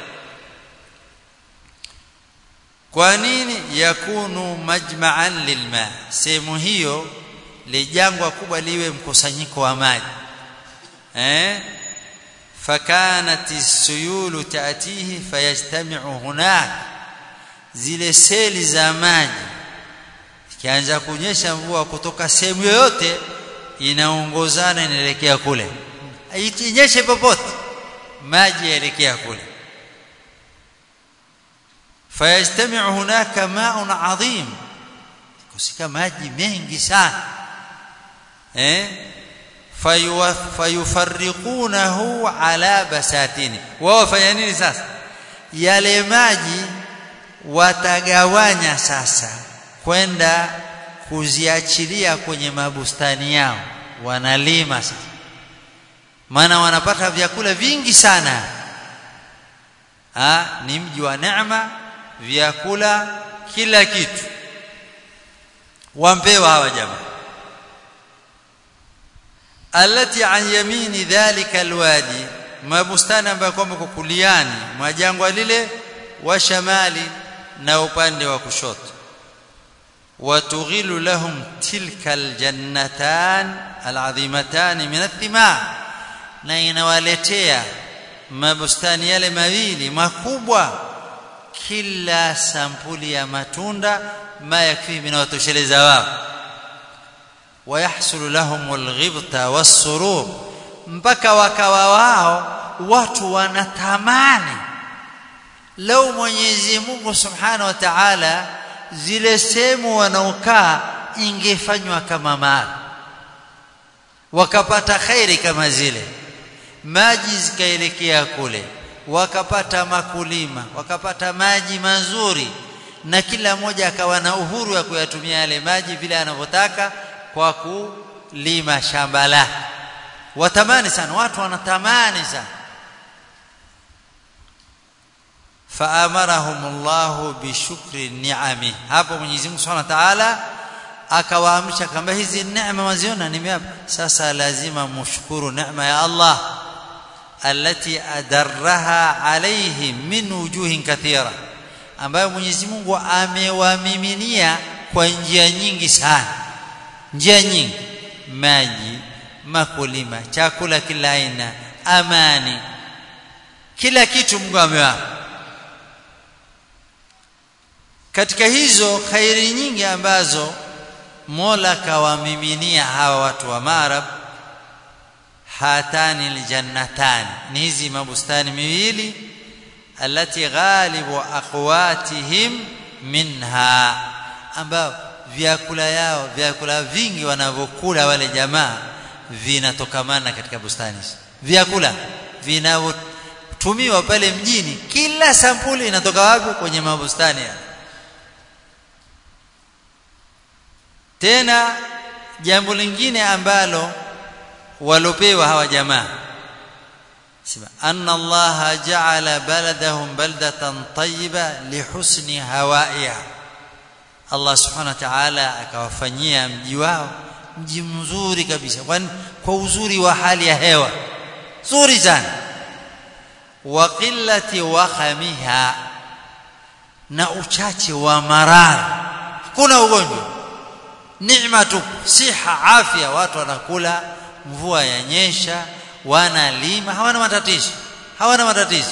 kwa nini yakunu majma'an lilma sehemu hiyo lijangwa kubwa liwe mkusanyiko wa maji eh fakanat as-suyulu ta'tihi fayajtami'u hunak zile seli za maji ikianza kunyesha mvua kutoka sehemu yoyote inaongozana inaelekea kule inyeshe popote maji yaelekea kule fayajtami'u hunaka ma'un 'azim kusika maji mengi sana eh fayufarriqunahu ala basatini wao fanya nini sasa yale maji watagawanya sasa kwenda kuziachilia kwenye mabustani yao wanalima sasa maana wanapata vyakula vingi sana ha, ni mji wa neema vyakula kila kitu wampewa hawa jamaa alati an yamini dhalika alwadi mabustani ambayo kwamba kukuliani mwa jangwa lile wa shamali na upande wa kushoto watughilu lahum tilka aljannatan alazimatan min athimar na inawaletea mabustani yale mawili makubwa kila sampuli ya matunda ma yakfi minawatosheleza wao wayahsulu lahum alghibta wassurur mpaka wakawa wao watu wanatamani lau Mwenyezi Mungu Subhanahu wa Ta'ala zile sehemu wanaokaa ingefanywa kama mali wakapata khairi kama zile maji zikaelekea kule wakapata makulima wakapata maji mazuri na kila mmoja akawa na uhuru wa kuyatumia yale maji vile anavyotaka kwa kulima shamba lake watamani sana watu wanatamani sana faamarahum Allah bishukri ni'ami hapo Mwenyezi Mungu Subhanahu wa Ta'ala akawaamsha kama hizi neema waziona nimeapa sasa lazima mshukuru neema ya Allah alati adarraha alayhim min wujuhin kathira ambayo Mwenyezi Mungu amewamiminia kwa njia nyingi sana njia nyingi maji makulima chakula kila aina amani kila kitu Mungu amewapa katika hizo khairi nyingi ambazo Mola kawamiminia hawa watu wa Marab hatani aljannatan ni hizi mabustani miwili alati ghalibu aqwatihim minha ambao vyakula yao vyakula vingi wanavyokula wale jamaa vinatokamana katika bustani vyakula vinavyotumiwa pale mjini kila sampuli inatoka wapi kwenye mabustani ya. tena jambo lingine ambalo walopewa hawa jamaa sema anna allaha ja'ala baladahum baldatan tayyiba lihusni hawaiha Allah subhanahu wa ta'ala akawafanyia mji wao mji mzuri kabisa kwani kwa uzuri wa hali ya hewa nzuri sana wa qillati wakhamiha na uchache wa maradhi kuna ugonjwa neema tu siha afya watu wanakula mvua yanyesha wanalima hawana matatizo hawana matatizo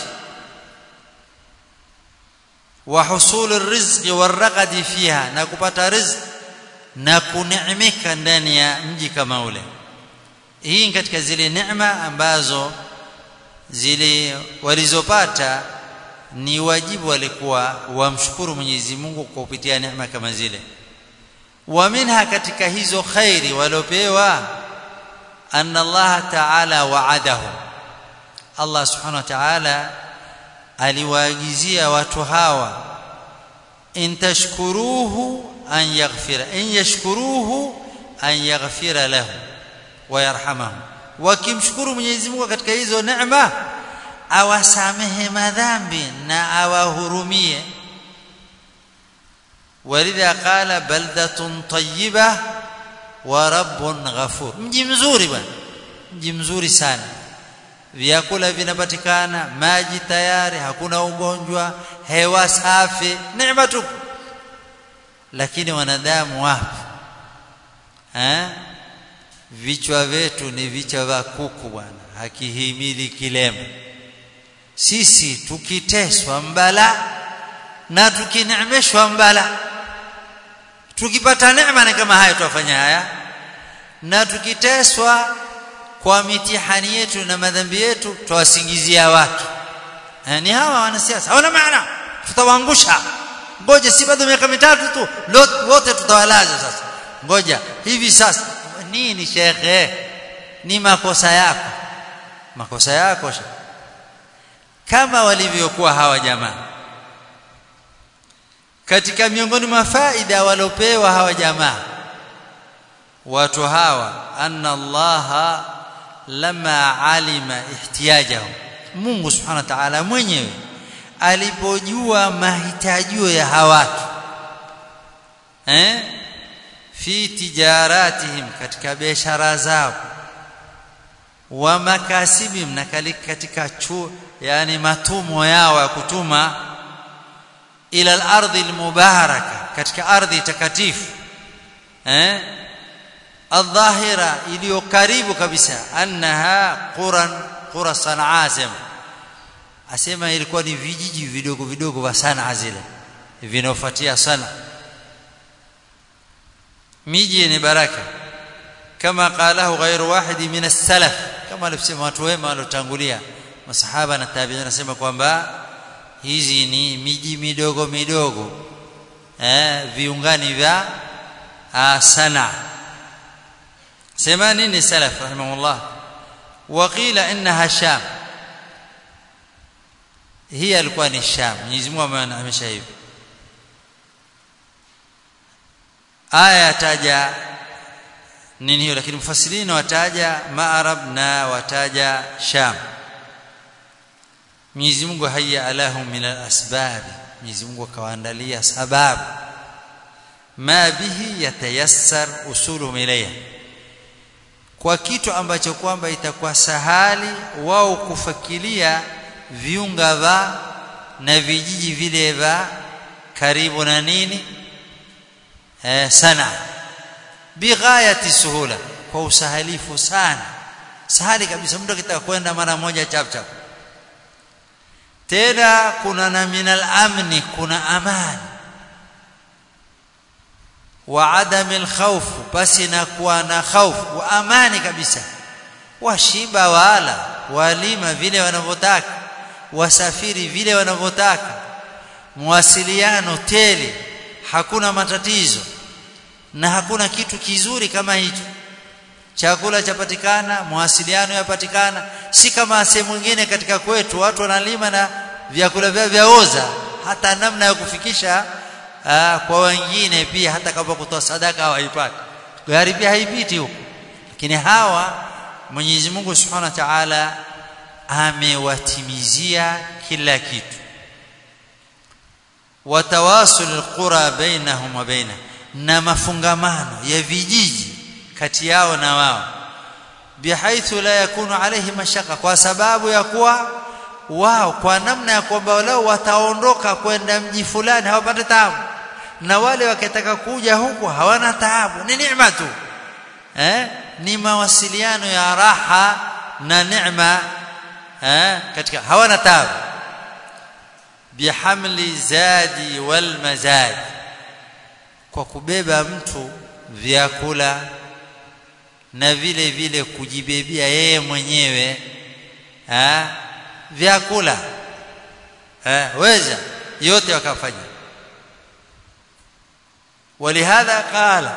wa husul rizqi warqadi fiha na kupata riziki na kuneemeka ndani ya mji kama ule hii katika zile neema ambazo zile walizopata ni wajibu walikuwa wamshukuru Mwenyezi Mungu kwa kupitia neema kama zile wa minha katika hizo khairi waliopewa anna Allah ta'ala wa'adahu Allah subhanahu wa ta'ala aliwaagizia watu hawa in tashkuruhu an yaghfira in yashkuruhu an yaghfira lahu wa yarhamahu wakimshukuru Mwenyezi Mungu katika hizo neema awasamehe madhambi na awahurumie walidha qala baldatun tayyiba wa rabbun ghafur mji mzuri bwana mji mzuri sana vyakula vinapatikana maji tayari hakuna ugonjwa hewa safi neema tu lakini wanadamu wapi eh vichwa vyetu ni vichwa vya kuku bwana hakihimili kilema sisi tukiteswa mbala na tukineemeshwa mbala tukipata neema ni kama haya tuwafanya haya na tukiteswa kwa mitihani yetu na madhambi yetu twawasingizia watu ni hawa wanasiasa hawana maana tutawaangusha ngoja si bado miaka mitatu tu wote tutawalaza sasa ngoja hivi sasa nini shekhe ni makosa yako makosa yako shekhe kama walivyokuwa hawa jamaa katika miongoni mwa faida walopewa hawa jamaa watu hawa anna allaha lama alima ihtiyajahum Mungu subhanahu wa ta'ala mwenyewe alipojua mahitajio ya hawatu eh fi tijaratihim katika biashara zao wa makasibim na katika chu yani matumo yao ya kutuma ila al-ardhi al-mubaraka katika ardhi takatifu eh الظاهره iliyo karibu kabisa annaha quran qura sanaa sema asema ilikuwa ni vijiji vidogo vidogo vya sanaa zile vinofuatia sana miji ni baraka kama qalahu ghairu wahidi min as-salaf kama alivyosema watu wema waliotangulia masahaba na tabi'in nasema kwamba hizi ni miji midogo midogo eh viungani vya sana sema nini salaf rahimahullah waqila innaha sham hii alikuwa ni sham Mwenyezi Mungu amesha hivi aya taja nini hiyo lakini mfasirina wataja ma'arab na wataja sham Mwenyezi Mungu hayya alahum min al-asbab Mwenyezi Mungu akawaandalia sababu ma bihi yatayassar usuluhum ilayha kwa kitu ambacho kwamba itakuwa sahali wao kufakilia viunga va na vijiji vile va karibu na nini eh, sana bighayati suhula kwa usahalifu sana sahali kabisa mtu akitaka kwenda mara moja chap chap tena kuna na minal amni kuna amani wa adam alkhawf basi na kuwa na khawf wa amani kabisa washiba wala walima vile wanavyotaka wasafiri vile wanavyotaka mawasiliano tele hakuna matatizo na hakuna kitu kizuri kama hicho chakula chapatikana mawasiliano yapatikana si kama sehemu nyingine katika kwetu watu wanalima na vyakula vyao vyaoza hata namna ya kufikisha aa, kwa wengine pia hata kama kutoa sadaka hawaipati gari pia haipiti huko lakini hawa Mwenyezi Mungu Subhanahu wa Ta'ala amewatimizia kila kitu watawasul alqura bainahum wa baina na mafungamano ya vijiji kati yao na wao bihaithu la yakunu alayhi mashaka kwa sababu ya kuwa wao kwa namna ya kwamba wao wataondoka kwenda mji fulani hawapate taabu na wale wakitaka kuja huku hawana taabu ni neema tu eh ni mawasiliano ya raha na neema eh katika hawana taabu bihamli zadi wal mazad kwa kubeba mtu vyakula na vile vile kujibebia yeye mwenyewe eh vyakula eh weza yote wakafanya ولهذا قال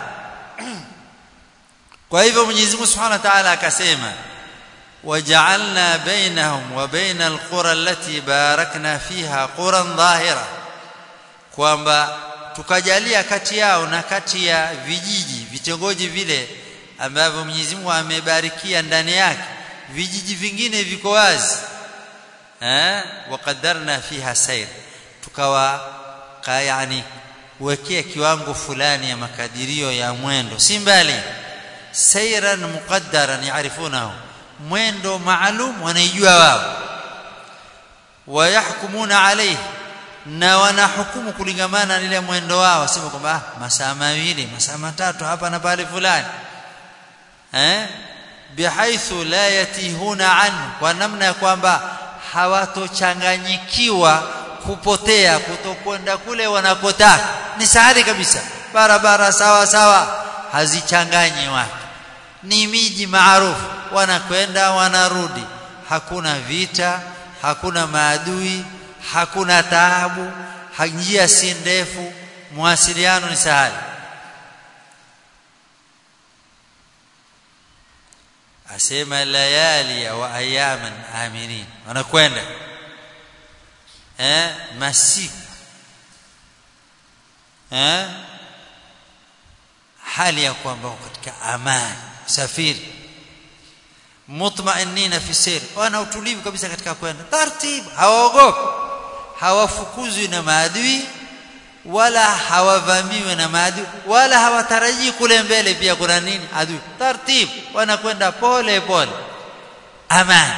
kwa hivyo Mwenyezi Mungu Subhanahu wa Ta'ala akasema waja'alna bainahum wa baina alqura allati barakna fiha quran dhahira kwamba tukajalia kati yao na kati ya vijiji vitongoji vile ambavyo Mwenyezi Mungu amebarikia ndani yake vijiji vingine viko wazi eh waqaddarna fiha sayr tukawa yani wekea kiwango fulani ya makadirio ya mwendo si mbali sayran muqaddaran yaarifunahu mwendo maalum wanaijua wao wayahkumuna alayhi na wanahukumu kulingamana na ile mwendo wao sema kwamba ah, masaa mawili masaa matatu hapa na pale fulani eh bihaithu la yatihuna anhu kwa namna ya kwamba hawatochanganyikiwa kupotea kutokwenda kule wanakotaka ni sahali kabisa barabara sawa sawa hazichanganyi watu ni miji maarufu wanakwenda wanarudi hakuna vita hakuna maadui hakuna taabu njia si ndefu mawasiliano ni sahali asema layali wa ayaman aminin wanakwenda eh masiku eh hali ya kwamba katika amani safiri mutmainina fi sir wana utulivu kabisa katika kwenda taratibu hawaogopi hawafukuzwi na maadui wala hawavamiwi na maadui wala hawatarajii kule mbele pia kuna nini adui taratibu wanakwenda pole pole amani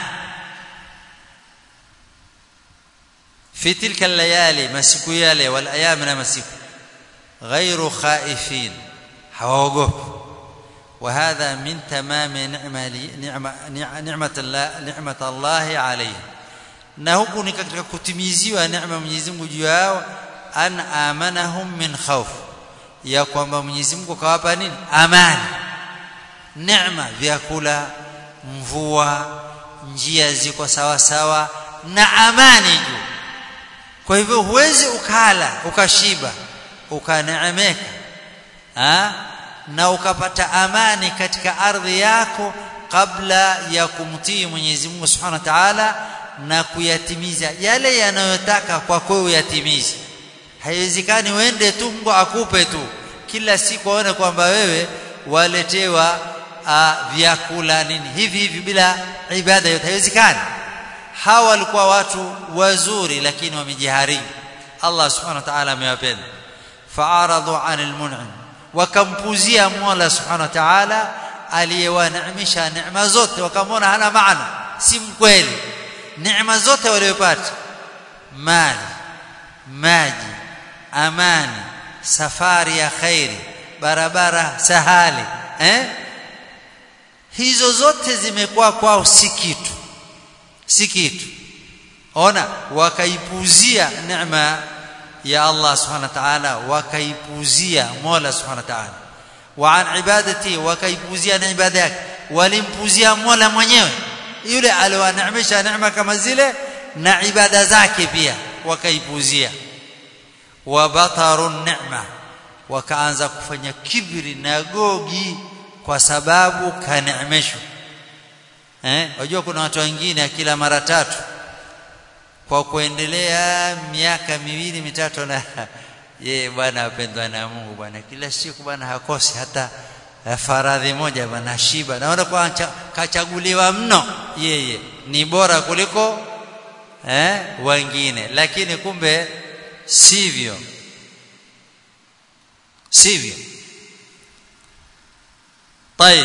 في تلك الليالي masiku yale wal ayam na masiku غير خائفين hawaogopi وهذا من تمام نعمه نعمه نعمه الله نعمه الله عليه na huku ni katika kutimiziwa neema Mwenyezi Mungu juu yao an amanahum min khawf ya kwamba Mwenyezi Mungu kawapa nini amani neema vyakula mvua njia ziko sawa sawa na amani juu kwa hivyo huwezi ukala ukashiba ukaneemeka na ukapata amani katika ardhi yako kabla ya kumtii Mwenyezi Mungu Subhanahu wa Ta'ala na kuyatimiza yale yanayotaka kwa kwako uyatimize haiwezekani uende tu Mungu akupe tu kila siku aone kwamba wewe waletewa vyakula nini hivi hivi bila ibada yote haiwezekani hawa walikuwa watu wazuri lakini wamejiharibu Allah subhanahu wa ta'ala amewapenda fa'aradu 'anil mun'im wakampuzia Mola subhanahu wa ta'ala aliyewaneemesha neema zote wakamwona hana maana si mkweli neema zote waliyopata mali maji amani safari ya khairi barabara sahali eh hizo zote zimekuwa kwao si kitu si kitu ona wakaipuzia neema ya Allah subhanahu wa ta'ala wakaipuzia Mola subhanahu wa ta'ala wa an ibadati wakaipuzia na ibada yake walimpuzia Mola mwenyewe yule aliyowaneemesha neema kama zile na ibada zake pia wakaipuzia wabataru neema wakaanza kufanya kibri na gogi kwa sababu kaneemeshwa eh unajua kuna watu wengine kila mara tatu kwa kuendelea miaka miwili mitatu na ye bwana apendwa na Mungu bwana kila siku bwana hakosi hata faradhi moja bwana shiba naona kwa kachaguliwa mno yeye ni bora kuliko eh wengine lakini kumbe sivyo sivyo طيب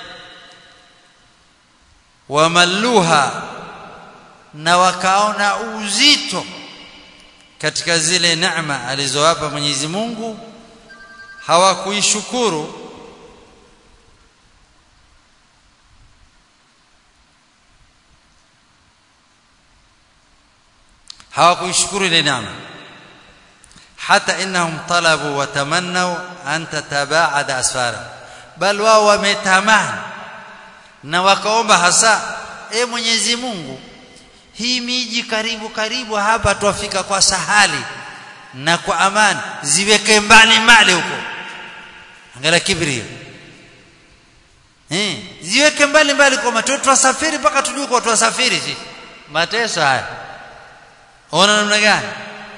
wamalluha na wakaona uzito katika zile neema alizowapa Mwenyezi Mungu hawakuishukuru hawakuishukuru ile neema hata innahum talabu wa tamannaw an tatabaada asfara bal wao wametamani na wakaomba hasa e Mwenyezi Mungu hii miji karibu karibu hapa twafika kwa sahali na kwa amani ziweke mbali mbali huko angalia kibri eh ziweke mbali mbali kwa matoto twasafiri mpaka tujue kwa twasafiri sisi mateso haya ona namna gani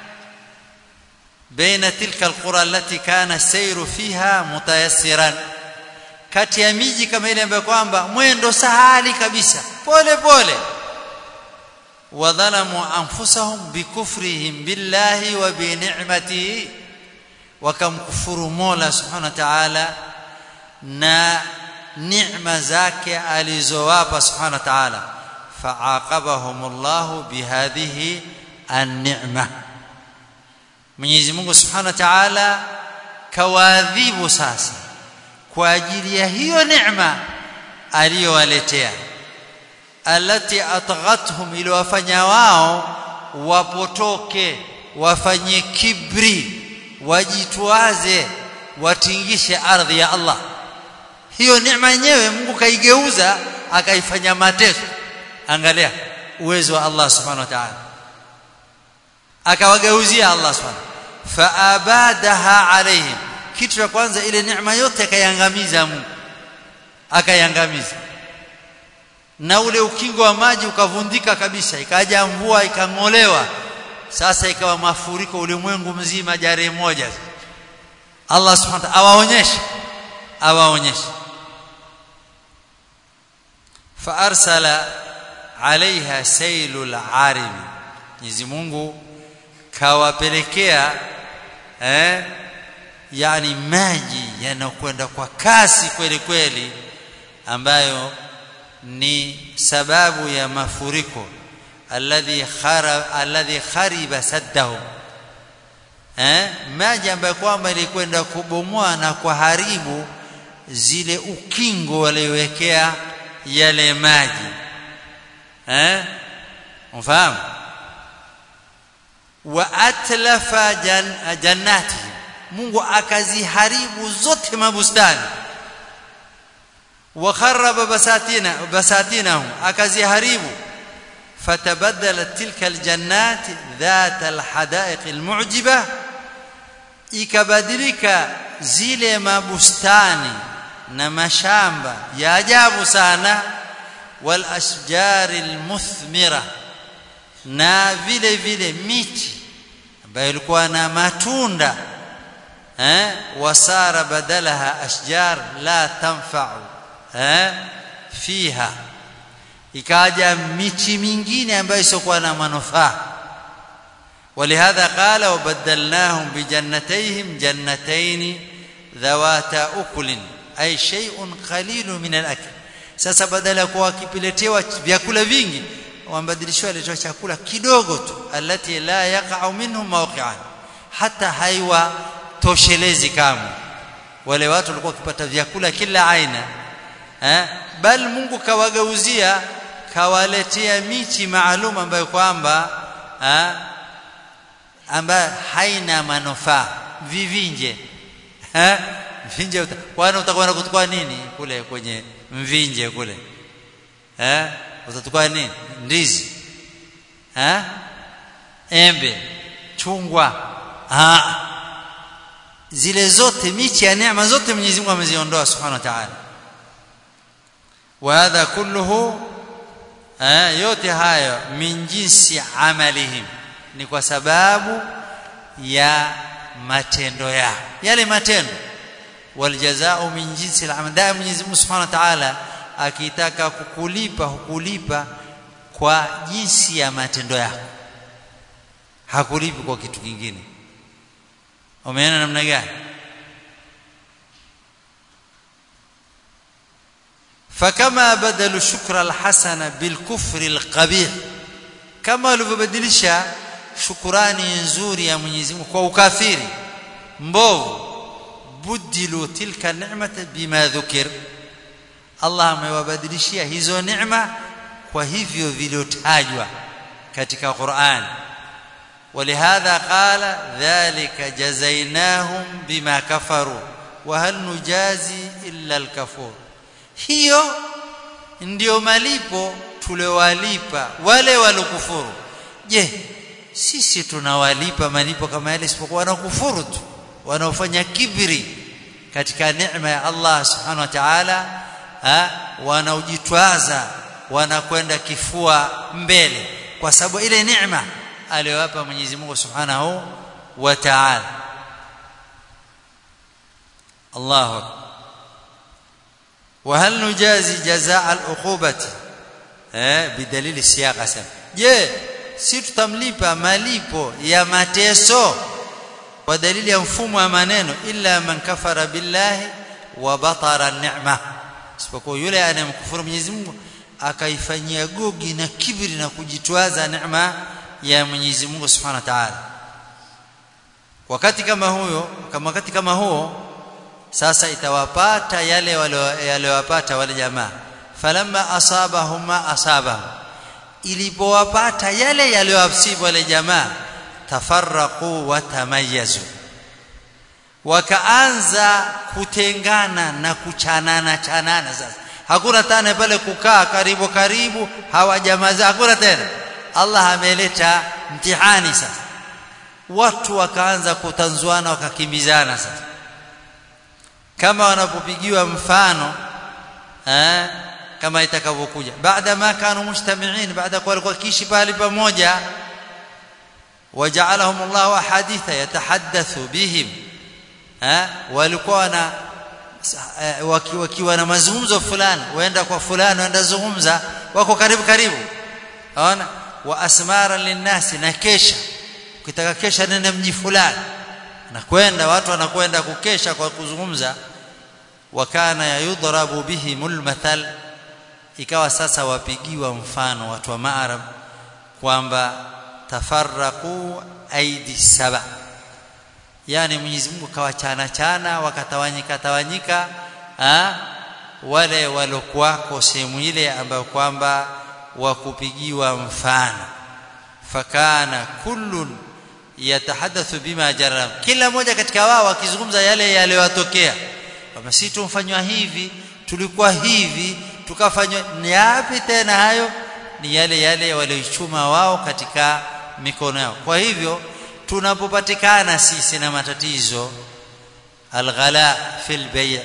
baina tilka alqura allati kana sayru fiha mutayassiran kati ya miji kama ile ambayo kwamba mwendo sahali kabisa pole pole wadhalamu anfusahum bikufrihim billahi wa bi ni'matihi wakamkufuru Mola subhanahu wa ta'ala na neema zake alizowapa subhanahu wa ta'ala fa'aqabahum Allah bihadhihi an-ni'ma Mwenyezi Mungu subhanahu wa ta'ala kawadhibu sasa kwa ajili ya hiyo neema aliyowaletea alati atghathum iliwafanya wao wapotoke wafanye kibri wajitwaze watingishe ardhi ya Allah hiyo neema yenyewe Mungu kaigeuza akaifanya mateso angalia uwezo wa Allah subhanahu wa ta'ala akawageuzia Allah subhanahu faabadaha alaihim kitu cha kwanza ile neema yote akaiangamiza Mungu akaiangamiza na ule ukingo wa maji ukavundika kabisa ikaja mvua ikang'olewa sasa ikawa mafuriko ulimwengu mzima jare moja Allah subhanahu wa ta'ala awaonyeshe awaonyeshe faarsala alaiha sailul arim Mwenyezi Mungu kawapelekea eh yani maji yanakwenda kwa kasi kweli kweli ambayo ni sababu ya mafuriko alladhi khara alladhi khariba saddahu eh maji ambayo kwamba ilikwenda kubomoa na kuharibu zile ukingo waliowekea yale maji eh unafahamu wa atlafa jan, jannati Mungu akaziharibu zote mabustani wa kharaba basatina basatinahum akaziharibu fatabaddalat tilka aljannat dhat alhadaiq almu'jiba ikabadilika zile mabustani na mashamba ya ajabu sana wal ashjar almuthmira na vile vile miti ambayo ilikuwa na matunda eh wasara badalaha ashjar la tanfa'u eh fiha ikaja miti mingine ambayo isiokuwa na manufaa ولهذا قال وبدلناهم بجنتيهم جنتين ذواتا أكل أي شيء قليل من الأكل sasa badala ya kuwa wakipiletewa vyakula vingi wambadilishwa letewa chakula kidogo tu alati la yaqa'u minhum mawqi'an hata haiwa toshelezi kamwe wale watu walikuwa wakipata vyakula kila aina eh bal Mungu kawagauzia kawaletea miti maalum ambayo kwamba eh ambayo haina manufaa vivinje eh mvinje kwani utakwenda kutukua nini kule kwenye mvinje kule eh utatukua nini ndizi eh embe chungwa ah zile zote michi ya neema zote Mwenyezi Mungu ameziondoa Subhanahu wa Ta'ala wa hadha kulluhu eh yote hayo min jinsi amalihim ni kwa sababu ya matendo yao yale matendo waljazao min jinsi al-amal da Mwenyezi Mungu Subhanahu wa Ta'ala akitaka kukulipa hukulipa kwa jinsi ya matendo yako hakulipi kwa kitu kingine umeona namna gani فكما بدل شكر الحسن بالكفر القبيح كما alivyobadilisha shukurani nzuri ya Mwenyezi Mungu kwa ukafiri mbovu budilu tilka ni'mata bima dhukir Allah amewabadilishia hizo neema kwa hivyo viliotajwa katika Qur'an ولهذا قال ذلك جزيناهم بما كفروا وهل نجازي إلا الكفور hiyo ndio malipo tuliowalipa wale walokufuru je sisi tunawalipa malipo kama yale isipokuwa wanakufuru tu wanaofanya kibri katika neema ya Allah subhanahu wa ta'ala wanaojitwaza wanakwenda kifua mbele kwa sababu ile neema aliyowapa Mwenyezi Mungu subhanahu wa ta'ala Allahu akbar وهل نجازي جزاء العقوبه eh bidalili siyaqa sema je si tutamlipa malipo ya mateso kwa dalili ya mfumo wa maneno illa man kafara billahi wa batara ni'ma isipokuwa yule anayemkufuru Mwenyezi Mungu akaifanyia gogi na kibri na kujitwaza neema ya Mwenyezi Mungu Subhanahu wa Ta'ala wakati kama huyo kama wakati kama huo sasa itawapata yale waliowapata wale jamaa falamma asabahuma asaba ilipowapata yale yaliyowasibu wale jamaa tafarraqu wa tamayyazu wakaanza kutengana na kuchanana chanana sasa hakuna tena pale kukaa karibu karibu hawa jamaa hakuna tena Allah ameleta mtihani sasa watu wakaanza kutanzuana wakakimbizana sasa kama wanapopigiwa mfano eh kama itakavyokuja baada ma kanu mujtami'in baada kwa walikuwa kishi pale pamoja waja'alahum Allah ahaditha yatahaddathu bihim eh walikuwa na wakiwa na mazungumzo fulani waenda kwa fulani waenda zungumza wako karibu karibu ona wa asmara linnasi na kesha ukitaka kesha nenda mji fulani na kwenda watu wanakwenda kukesha kwa kuzungumza wakana yudrabu bihimul mathal ikawa sasa wapigiwa mfano watu wa maarab kwamba tafarraqu aidi saba yani Mwenyezi Mungu kawachana chana wakatawanyika tawanyika ha? wale walokuwako sehemu ile ambayo kwamba wakupigiwa mfano fakana kullun yatahadathu bima jarab kila mmoja katika wao akizungumza yale yaliyowatokea kama sisi tumfanywa hivi tulikuwa hivi tukafanywa ni yapi tena hayo ni yale yale walioichuma wao katika mikono yao kwa hivyo tunapopatikana sisi na matatizo alghala fil bay'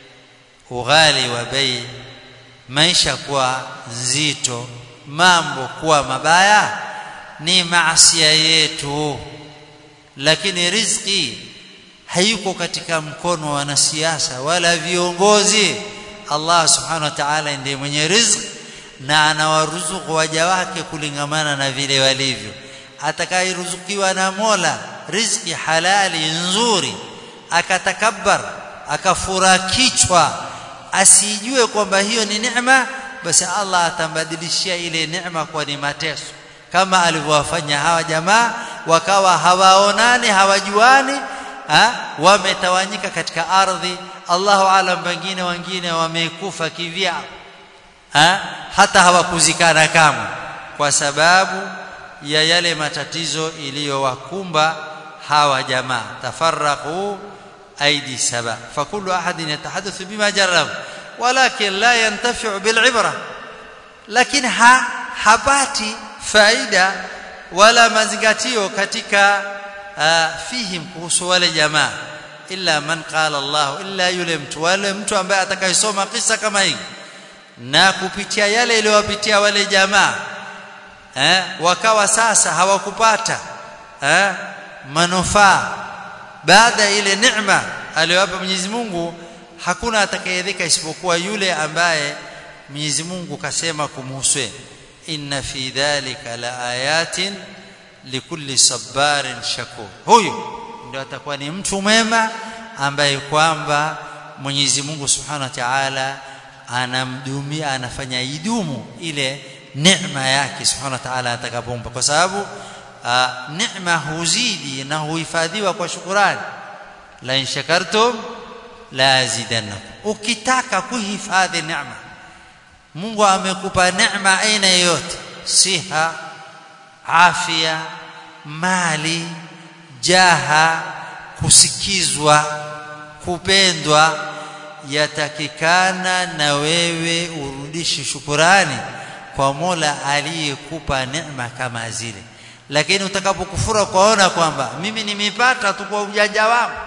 ughali wa bay' maisha kuwa nzito mambo kuwa mabaya ni maasiya yetu lakini riziki hayuko katika mkono wa wanasiasa wala viongozi Allah subhanahu wa ta'ala ndiye mwenye riziki na anawaruzuku waja wake kulingamana na vile walivyo atakayeruzukiwa na Mola riziki halali nzuri akatakabbar akafura kichwa asijue kwamba hiyo ni neema basi Allah atambadilishia ile neema kwa ni mateso kama alivyowafanya hawa jamaa wakawa hawaonani hawajuani ha? wametawanyika katika ardhi Allahu alam pengine wengine wamekufa kivyao ha? hata hawakuzikana kamwe kwa sababu ya yale matatizo iliyowakumba hawa jamaa tafarraqu aidi saba fakullu ahadin yatahaddathu bima jarrab walakin la yantafi'u bil'ibra lakini ha, hapati faida wala mazingatio katika uh, fihim kuhusu wale jamaa illa man qala Allah illa yule mtu wale mtu ambaye atakayesoma kisa kama hii na kupitia yale iliyowapitia wale jamaa eh, wakawa sasa hawakupata eh, manufaa baada ya ile neema aliyowapa Mwenyezi Mungu hakuna atakayedhika isipokuwa yule ambaye Mwenyezi Mungu kasema kumhusu inna fi dhalika laayatin likulli sabarin shakur huyu ndio atakuwa ni mtu mwema ambaye kwamba Mwenyezi Mungu Subhanahu wa Ta'ala anamdumia anafanya idumu ile neema yake Subhanahu wa Ta'ala atakapompa kwa sababu neema huzidi na huhifadhiwa kwa shukurani la in shakartum la azidannakum ukitaka kuhifadhi neema Mungu amekupa neema aina yoyote siha afya mali jaha kusikizwa kupendwa yatakikana na wewe urudishe shukurani kwa Mola aliyekupa neema kama zile lakini utakapokufura kwaona kwamba mimi nimepata tu kwa ujanja wangu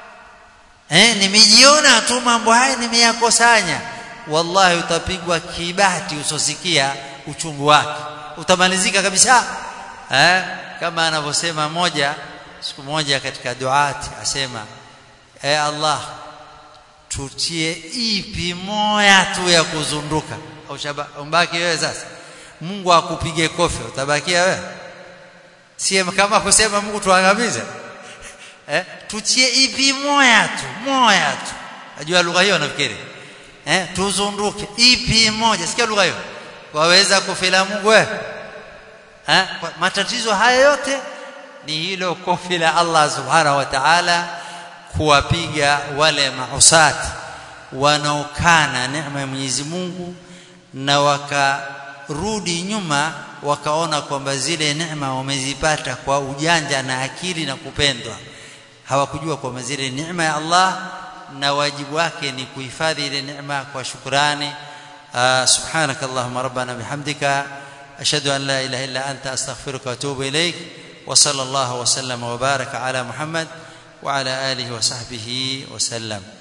eh nimejiona tu mambo haya nimeyakosanya wallahi utapigwa kibati usosikia uchungu wake utamalizika kabisa eh kama anavyosema moja siku moja katika duati asema e Allah tutie ipi moya tu ya kuzunduka au umbaki wewe sasa Mungu akupige kofi utabakia wewe si kama kusema Mungu tuangamize eh tutie ipi moya tu moya tu najua lugha hiyo nafikiri eh tuzunduke ipi moja sikia lugha hiyo waweza kufila Mungu wewe eh matatizo haya yote ni hilo kofi la Allah subhanahu wa ta'ala kuwapiga wale mausati wanaokana neema ya Mwenyezi Mungu na wakarudi nyuma wakaona kwamba zile neema wamezipata kwa ujanja na akili na kupendwa hawakujua kwamba zile neema ya Allah na wajibu wake ni kuhifadhi ile neema kwa shukrani subhanakallahumma rabbana bihamdika ashhadu an la ilaha illa anta astaghfiruka wa atubu ilaik وصلى الله وسلم وبارك على محمد وعلى اله وصحبه وسلم